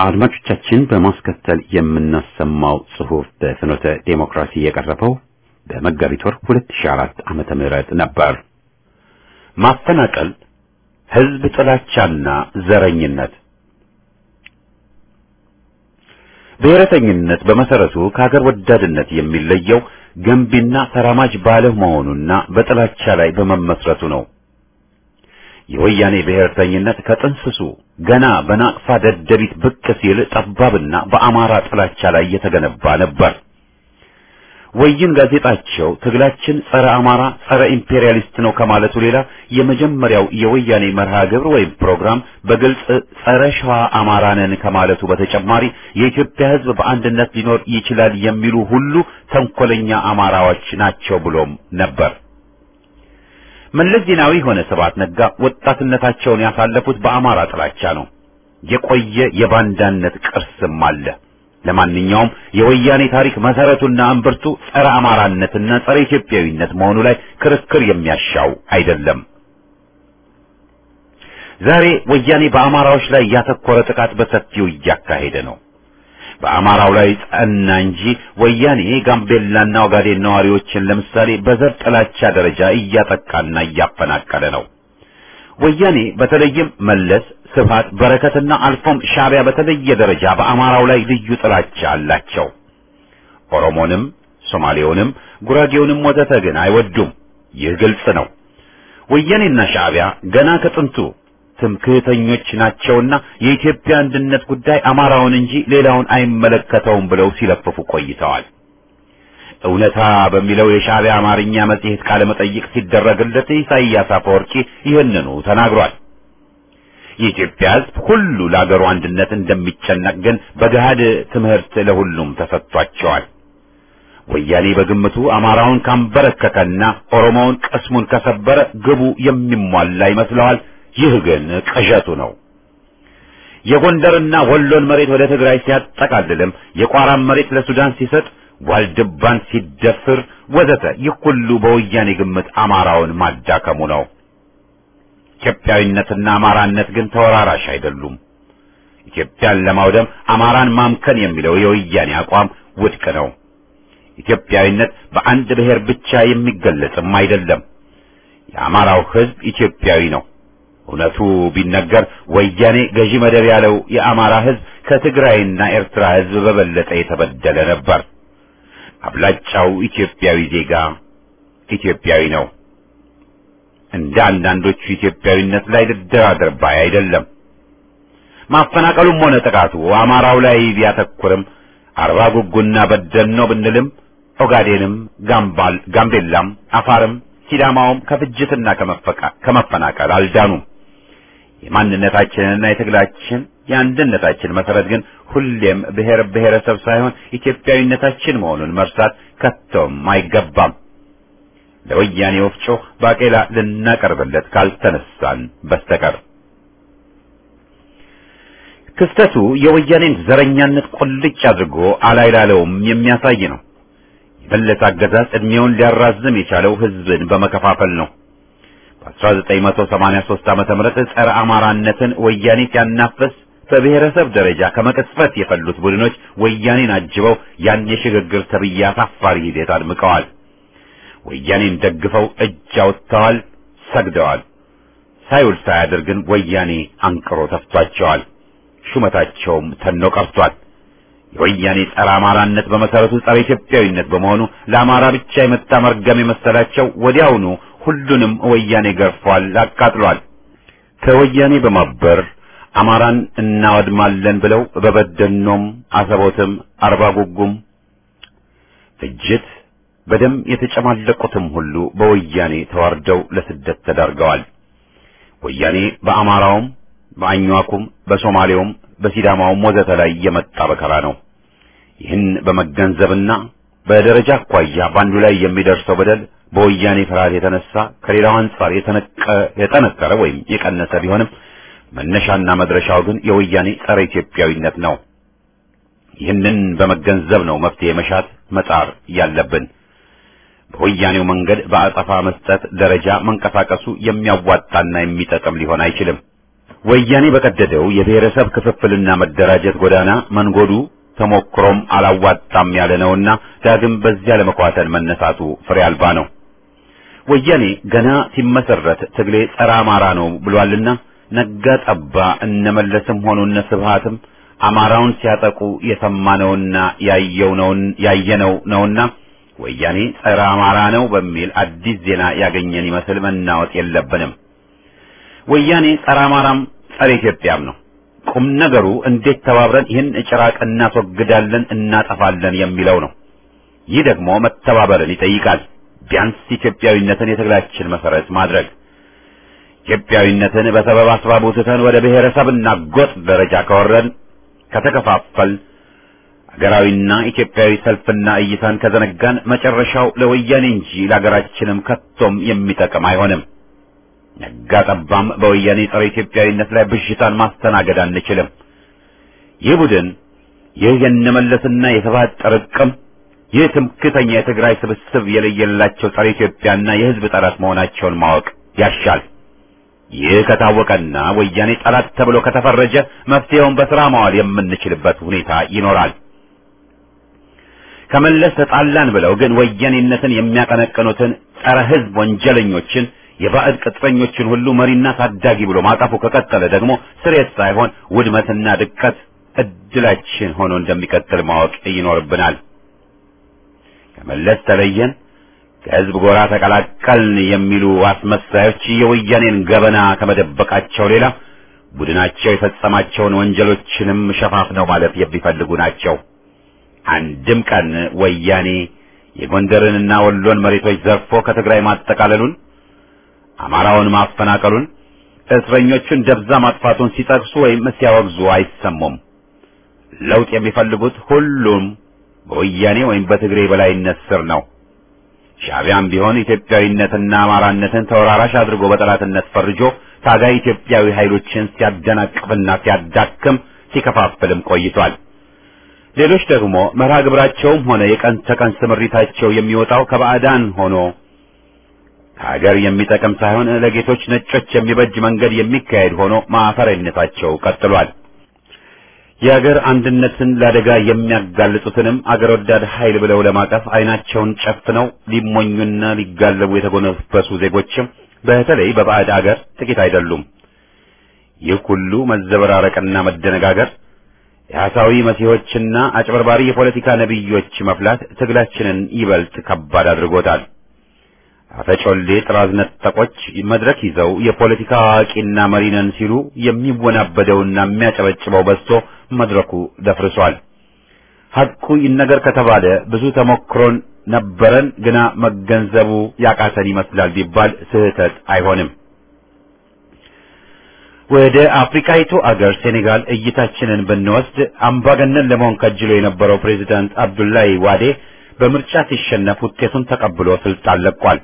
አድማጮቻችን በማስከተል የምናሰማው ጽሑፍ በፍኖተ ዴሞክራሲ የቀረበው በመጋቢት ወር 2004 ዓመተ ምህረት ነበር። ማፈናቀል፣ ህዝብ ጥላቻና ዘረኝነት። ብሔረተኝነት በመሰረቱ ከሀገር ወዳድነት የሚለየው ገንቢና ተራማጅ ባለመሆኑና በጥላቻ ላይ በመመስረቱ ነው። የወያኔ ብሔርተኝነት ከጥንስሱ ገና በናቅፋ ደደቢት ብቅ ሲል ጠባብና በአማራ ጥላቻ ላይ የተገነባ ነበር። ወይን ጋዜጣቸው ትግላችን ጸረ አማራ፣ ጸረ ኢምፔሪያሊስት ነው ከማለቱ ሌላ የመጀመሪያው የወያኔ መርሃ ግብር ወይም ፕሮግራም በግልጽ ጸረ ሸዋ አማራ ነን ከማለቱ በተጨማሪ የኢትዮጵያ ሕዝብ በአንድነት ሊኖር ይችላል የሚሉ ሁሉ ተንኮለኛ አማራዎች ናቸው ብሎም ነበር። መለስ ዜናዊ ሆነ ስብሐት ነጋ ወጣትነታቸውን ያሳለፉት በአማራ ጥላቻ ነው። የቆየ የባንዳነት ቅርስም አለ። ለማንኛውም የወያኔ ታሪክ መሰረቱና እምብርቱ ጸረ አማራነትና ጸረ ኢትዮጵያዊነት መሆኑ ላይ ክርክር የሚያሻው አይደለም። ዛሬ ወያኔ በአማራዎች ላይ ያተኮረ ጥቃት በሰፊው እያካሄደ ነው። በአማራው ላይ ጸና እንጂ ወያኔ ጋምቤላና ኦጋዴን ነዋሪዎችን ለምሳሌ በዘር ጥላቻ ደረጃ እያጠቃና እያፈናቀለ ነው። ወያኔ በተለይም መለስ፣ ስብሃት፣ በረከትና አልፎም ሻዕቢያ በተለየ ደረጃ በአማራው ላይ ልዩ ጥላቻ አላቸው። ኦሮሞንም፣ ሶማሌውንም፣ ጉራጌውንም ወዘተ ግን አይወዱም። ይህ ግልጽ ነው። ወያኔና ሻዕቢያ ገና ከጥንቱ ትምክህተኞች ናቸውና የኢትዮጵያ አንድነት ጉዳይ አማራውን እንጂ ሌላውን አይመለከተውም ብለው ሲለፍፉ ቆይተዋል። እውነታ በሚለው የሻዕቢያ አማርኛ መጽሔት ቃለ መጠይቅ ሲደረግለት ኢሳይያስ አፈወርቂ ይህንኑ ተናግሯል። የኢትዮጵያ ሕዝብ ሁሉ ለአገሩ አንድነት እንደሚጨነቅ ግን በገሃድ ትምህርት ለሁሉም ተሰጥቷቸዋል። ወያኔ በግምቱ አማራውን ካንበረከከና ኦሮሞውን ቅስሙን ከሰበረ ግቡ የሚሟላ ይመስለዋል። ይህ ግን ቅዠቱ ነው። የጎንደርና ወሎን መሬት ወደ ትግራይ ሲያጠቃልልም የቋራን መሬት ለሱዳን ሲሰጥ ዋልድባን ሲደፍር ወዘተ ይህ ሁሉ በወያኔ ግምት አማራውን ማዳከሙ ነው። ኢትዮጵያዊነትና አማራነት ግን ተወራራሽ አይደሉም። ኢትዮጵያን ለማውደም አማራን ማምከን የሚለው የወያኔ አቋም ውድቅ ነው። ኢትዮጵያዊነት በአንድ ብሔር ብቻ የሚገለጽም አይደለም። የአማራው ሕዝብ ኢትዮጵያዊ ነው። እውነቱ ቢነገር ወያኔ ገዢ መደብ ያለው የአማራ ሕዝብ ከትግራይና ኤርትራ ሕዝብ በበለጠ የተበደለ ነበር። አብላጫው ኢትዮጵያዊ ዜጋ ኢትዮጵያዊ ነው። እንደ አንዳንዶቹ ኢትዮጵያዊነት ላይ ልደራደር ባይ አይደለም። ማፈናቀሉም ሆነ ጥቃቱ አማራው ላይ ቢያተኩርም አርባ ጉጉና በደል ነው ብንልም ኦጋዴንም፣ ጋምባል፣ ጋምቤላም፣ አፋርም ሲዳማውም ከፍጅትና ከመፈናቀል አልዳኑም። የማንነታችንና የትግላችን የአንድነታችን መሰረት ግን ሁሌም ብሔር ብሔረሰብ ሳይሆን ኢትዮጵያዊነታችን መሆኑን መርሳት ከቶም አይገባም። ለወያኔ ወፍጮ ባቄላ ልናቀርብለት ካልተነሳን በስተቀር ክስተቱ የወያኔን ዘረኛነት ቁልጭ አድርጎ አላይላለውም የሚያሳይ ነው። የመለስ አገዛዝ ዕድሜውን ሊያራዝም የቻለው ሕዝብን በመከፋፈል ነው። በ1983 ዓመተ ምህረት ጸረ አማራነትን ወያኔ ሲያናፍስ በብሔረሰብ ደረጃ ከመቅጽበት የፈሉት ቡድኖች ወያኔን አጅበው ያን የሽግግር ተብዬ አሳፋሪ ሂደት አድምቀዋል። ወያኔን ደግፈው እጅ አውጥተዋል፣ ሰግደዋል። ሳይውል ሳያድር ግን ወያኔ አንቅሮ ተፍቷቸዋል። ሹመታቸውም ተኖ ቀርቷል። የወያኔ ጸረ አማራነት በመሰረቱ ጸረ ኢትዮጵያዊነት በመሆኑ ለአማራ ብቻ የመጣ መርገም የመሰላቸው ወዲያውኑ ሁሉንም ወያኔ ገርፏል፣ አቃጥሏል። ከወያኔ በማበር አማራን እናወድማለን ብለው በበደኖም፣ አሰቦትም፣ አርባ ጉጉም ፍጅት በደም የተጨማለቁትም ሁሉ በወያኔ ተዋርደው ለስደት ተዳርገዋል። ወያኔ በአማራውም በአኟኩም በሶማሌውም በሲዳማውም ወዘተ ላይ የመጣ በከራ ነው። ይህን በመገንዘብና በደረጃ አኳያ በአንዱ ላይ የሚደርሰው በደል በወያኔ ፍርሃት የተነሳ ከሌላው አንጻር የጠነከረ ወይም የቀነሰ ቢሆንም መነሻና መድረሻው ግን የወያኔ ጸረ ኢትዮጵያዊነት ነው። ይህንን በመገንዘብ ነው መፍትሄ መሻት መጣር ያለብን። በወያኔው መንገድ በአጸፋ መስጠት ደረጃ መንቀሳቀሱ የሚያዋጣና የሚጠቅም ሊሆን አይችልም። ወያኔ በቀደደው የብሔረሰብ ክፍፍልና መደራጀት ጎዳና መንጎዱ ተሞክሮም አላዋጣም ያለ ነውና ዳግም በዚያ ለመኳተል መነሳቱ ፍሬ አልባ ነው። ወያኔ ገና ሲመሰረት ትግሌ ጸረ አማራ ነው ብሏልና ነጋ ጠባ እነመለስም ሆኑ እነ ስብሃትም አማራውን ሲያጠቁ የሰማነውና ያየው ነውን ያየነው ነውና ወያኔ ጸረ አማራ ነው በሚል አዲስ ዜና ያገኘን ይመስል መናወጥ የለብንም። ወያኔ ጸረ አማራም ጸረ ኢትዮጵያም ነው። ቁም ነገሩ እንዴት ተባብረን ይህን ጭራቅ እናስወግዳለን እናጠፋለን የሚለው ነው። ይህ ደግሞ መተባበርን ይጠይቃል። ቢያንስ ኢትዮጵያዊነትን የትግላችን መሰረት ማድረግ ኢትዮጵያዊነትን በሰበብ አስባቡ ትተን ወደ ብሔረሰብና ጎጥ ደረጃ ከወረን ከተከፋፈል ሀገራዊና ኢትዮጵያዊ ሰልፍና እይታን ከዘነጋን መጨረሻው ለወያኔ እንጂ ለሀገራችንም ከቶም የሚጠቅም አይሆንም። ነጋ ጠባም በወያኔ ጸረ ኢትዮጵያዊነት ላይ ብዥታን ማስተናገድ አንችልም። ይህ ቡድን ይህ የነመለስና የስብሃት ጥርቅም ይህ ትምክተኛ የትግራይ ስብስብ የለየላቸው ጸረ ኢትዮጵያና የሕዝብ ጠላት መሆናቸውን ማወቅ ያሻል። ይህ ከታወቀና ወያኔ ጠላት ተብሎ ከተፈረጀ መፍትሄውን በስራ ማዋል የምንችልበት ሁኔታ ይኖራል። ከመለስ ተጣላን ብለው ግን ወያኔነትን የሚያቀነቅኑትን ጸረ ሕዝብ ወንጀለኞችን የባዕድ ቅጥረኞችን ሁሉ መሪና ታዳጊ ብሎ ማቀፉ ከቀጠለ ደግሞ ስሬት ሳይሆን ውድመትና ድቀት እድላችን ሆኖ እንደሚቀጥል ማወቅ ይኖርብናል። ከመለስ ተለየን፣ ከህዝብ ጎራ ተቀላቀልን የሚሉ አስመሳዮች የወያኔን ገበና ከመደበቃቸው ሌላ ቡድናቸው የፈጸማቸውን ወንጀሎችንም ሸፋፍነው ማለት የሚፈልጉ ናቸው። አንድም ቀን ወያኔ የጎንደርንና ወሎን መሬቶች ዘርፎ ከትግራይ ማጠቃለሉን አማራውን ማፈናቀሉን እስረኞቹን ደብዛ ማጥፋቱን ሲጠቅሱ ወይም ሲያወግዙ አይሰሙም። ለውጥ የሚፈልጉት ሁሉም በወያኔ ወይም በትግሬ በላይነት ስር ነው። ሻዕቢያም ቢሆን ኢትዮጵያዊነትና አማራነትን ተወራራሽ አድርጎ በጠላትነት ፈርጆ ታጋይ ኢትዮጵያዊ ኃይሎችን ሲያደናቅፍና ሲያዳክም ሲከፋፍልም ቆይቷል። ሌሎች ደግሞ መርሃ ግብራቸውም ሆነ የቀን ተቀን ስምሪታቸው የሚወጣው ከባዕዳን ሆኖ ሀገር የሚጠቅም ሳይሆን ለጌቶች ነጮች የሚበጅ መንገድ የሚካሄድ ሆኖ ማፈሪያነታቸው ቀጥሏል። የሀገር አንድነትን ለአደጋ የሚያጋልጡትንም አገር ወዳድ ኃይል ብለው ለማቀፍ አይናቸውን ጨፍነው ሊሞኙና ሊጋለቡ የተጎነበሱ ዜጎችም በተለይ በባዕድ አገር ጥቂት አይደሉም። ይህ ሁሉ መዘበራረቅና መደነጋገር የሐሳዊ መሲሖችና አጭበርባሪ የፖለቲካ ነቢዮች መፍላት ትግላችንን ይበልጥ ከባድ አድርጎታል። አፈጮሌ ጥራዝ ነጠቆች መድረክ ይዘው የፖለቲካ አዋቂና መሪ ነን ሲሉ የሚወናበደውና የሚያጨበጭበው በዝቶ መድረኩ ደፍርሷል። ሐቁ ይነገር ከተባለ ብዙ ተሞክሮን ነበረን፣ ግና መገንዘቡ ያቃተን ይመስላል ቢባል ስህተት አይሆንም። ወደ አፍሪካይቱ አገር ሴኔጋል እይታችንን ብንወስድ አምባገነን ለመሆን ከጅሎ የነበረው ፕሬዚዳንት አብዱላይ ዋዴ በምርጫ ሲሸነፍ ውጤቱን ተቀብሎ ስልጣን ለቋል።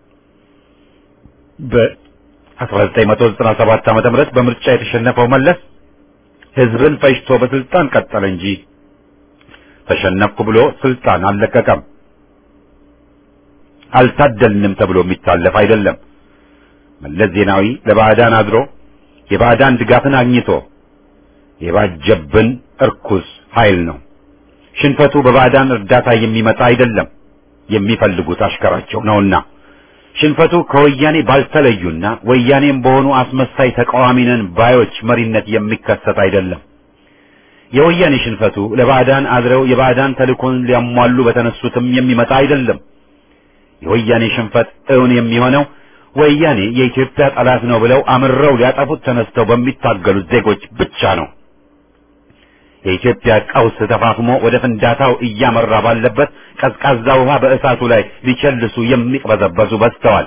በ1997 ዓመተ ምህረት በምርጫ የተሸነፈው መለስ ህዝብን ፈጅቶ በስልጣን ቀጠለ እንጂ ተሸነፍኩ ብሎ ስልጣን አልለቀቀም። አልታደልንም ተብሎ የሚታለፍ አይደለም። መለስ ዜናዊ ለባዕዳን አድሮ የባዕዳን ድጋፍን አግኝቶ የባጀብን እርኩስ ኃይል ነው። ሽንፈቱ በባዕዳን እርዳታ የሚመጣ አይደለም፣ የሚፈልጉት አሽከራቸው ነውና። ሽንፈቱ ከወያኔ ባልተለዩና ወያኔም በሆኑ አስመሳይ ተቃዋሚ ነን ባዮች መሪነት የሚከሰት አይደለም። የወያኔ ሽንፈቱ ለባዕዳን አድረው የባዕዳን ተልእኮን ሊያሟሉ በተነሱትም የሚመጣ አይደለም። የወያኔ ሽንፈት እውን የሚሆነው ወያኔ የኢትዮጵያ ጠላት ነው ብለው አምረው ሊያጠፉት ተነስተው በሚታገሉት ዜጎች ብቻ ነው። የኢትዮጵያ ቀውስ ተፋፍሞ ወደ ፍንዳታው እያመራ ባለበት ቀዝቃዛ ውሃ በእሳቱ ላይ ሊቸልሱ የሚቅበዘበዙ በዝተዋል።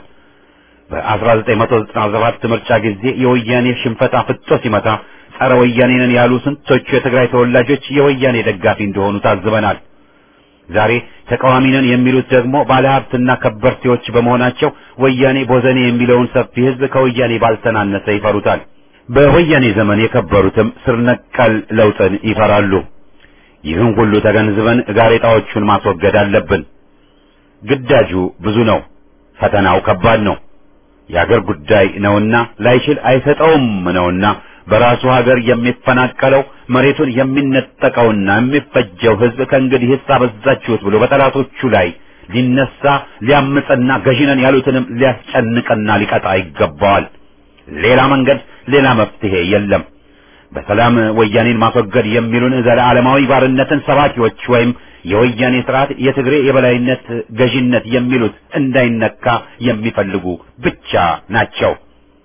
በ1997 ምርጫ ጊዜ የወያኔ ሽንፈት አፍጦ ሲመታ ጸረ ወያኔ ነን ያሉ ስንቶቹ የትግራይ ተወላጆች የወያኔ ደጋፊ እንደሆኑ ታዝበናል። ዛሬ ተቃዋሚ ነን የሚሉት ደግሞ ባለሀብትና ከበርቴዎች በመሆናቸው ወያኔ ቦዘኔ የሚለውን ሰፊ ሕዝብ ከወያኔ ባልተናነሰ ይፈሩታል። በወያኔ ዘመን የከበሩትም ስር ነቀል ለውጥን ይፈራሉ። ይህን ሁሉ ተገንዝበን ጋሬጣዎቹን ማስወገድ አለብን። ግዳጁ ብዙ ነው፣ ፈተናው ከባድ ነው። የአገር ጉዳይ ነውና ላይችል አይሰጠውም ነውና በራሱ ሀገር የሚፈናቀለው መሬቱን የሚነጠቀውና የሚፈጀው ህዝብ ከእንግዲህ አበዛችሁት ብሎ በጠላቶቹ ላይ ሊነሳ ሊያምፅና ገዢነን ያሉትንም ሊያስጨንቅና ሊቀጣ ይገባዋል። ሌላ መንገድ፣ ሌላ መፍትሄ የለም። በሰላም ወያኔን ማስወገድ የሚሉን ዘለዓለማዊ ባርነትን ሰባኪዎች ወይም የወያኔ ስርዓት የትግሬ የበላይነት ገዢነት የሚሉት እንዳይነካ የሚፈልጉ ብቻ ናቸው።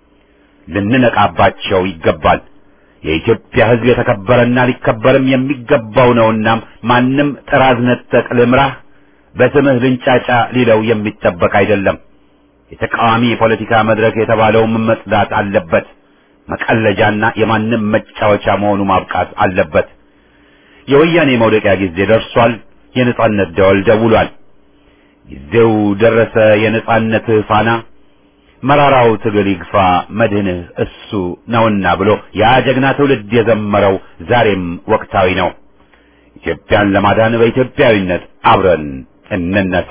ልንነቃባቸው ይገባል። የኢትዮጵያ ሕዝብ የተከበረና ሊከበርም የሚገባው ነውና ማንም ጥራዝ ነጠቅ ልምራህ በስምህ ልንጫጫ ሊለው የሚጠበቅ አይደለም። የተቃዋሚ የፖለቲካ መድረክ የተባለውም መጽዳት አለበት። መቀለጃና የማንም መጫወቻ መሆኑ ማብቃት አለበት። የወያኔ መውደቂያ ጊዜ ደርሷል። የነጻነት ደወል ደውሏል። ጊዜው ደረሰ። የነጻነት ፋና መራራው ትግል ይግፋ መድህንህ እሱ ነውና ብሎ ያ ጀግና ትውልድ የዘመረው ዛሬም ወቅታዊ ነው። ኢትዮጵያን ለማዳን በኢትዮጵያዊነት አብረን እንነሳ።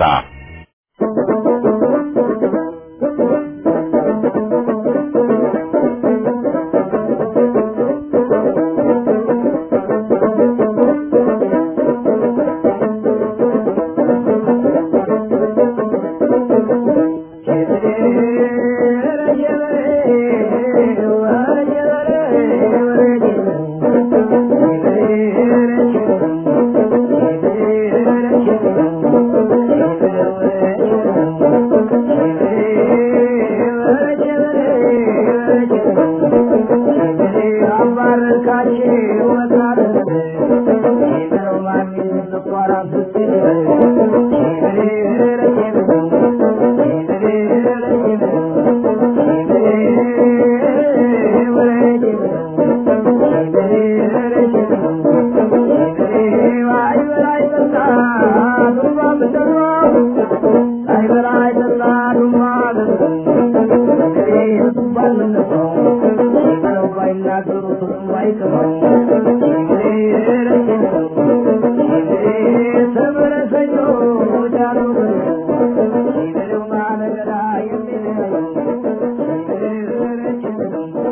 Thank you.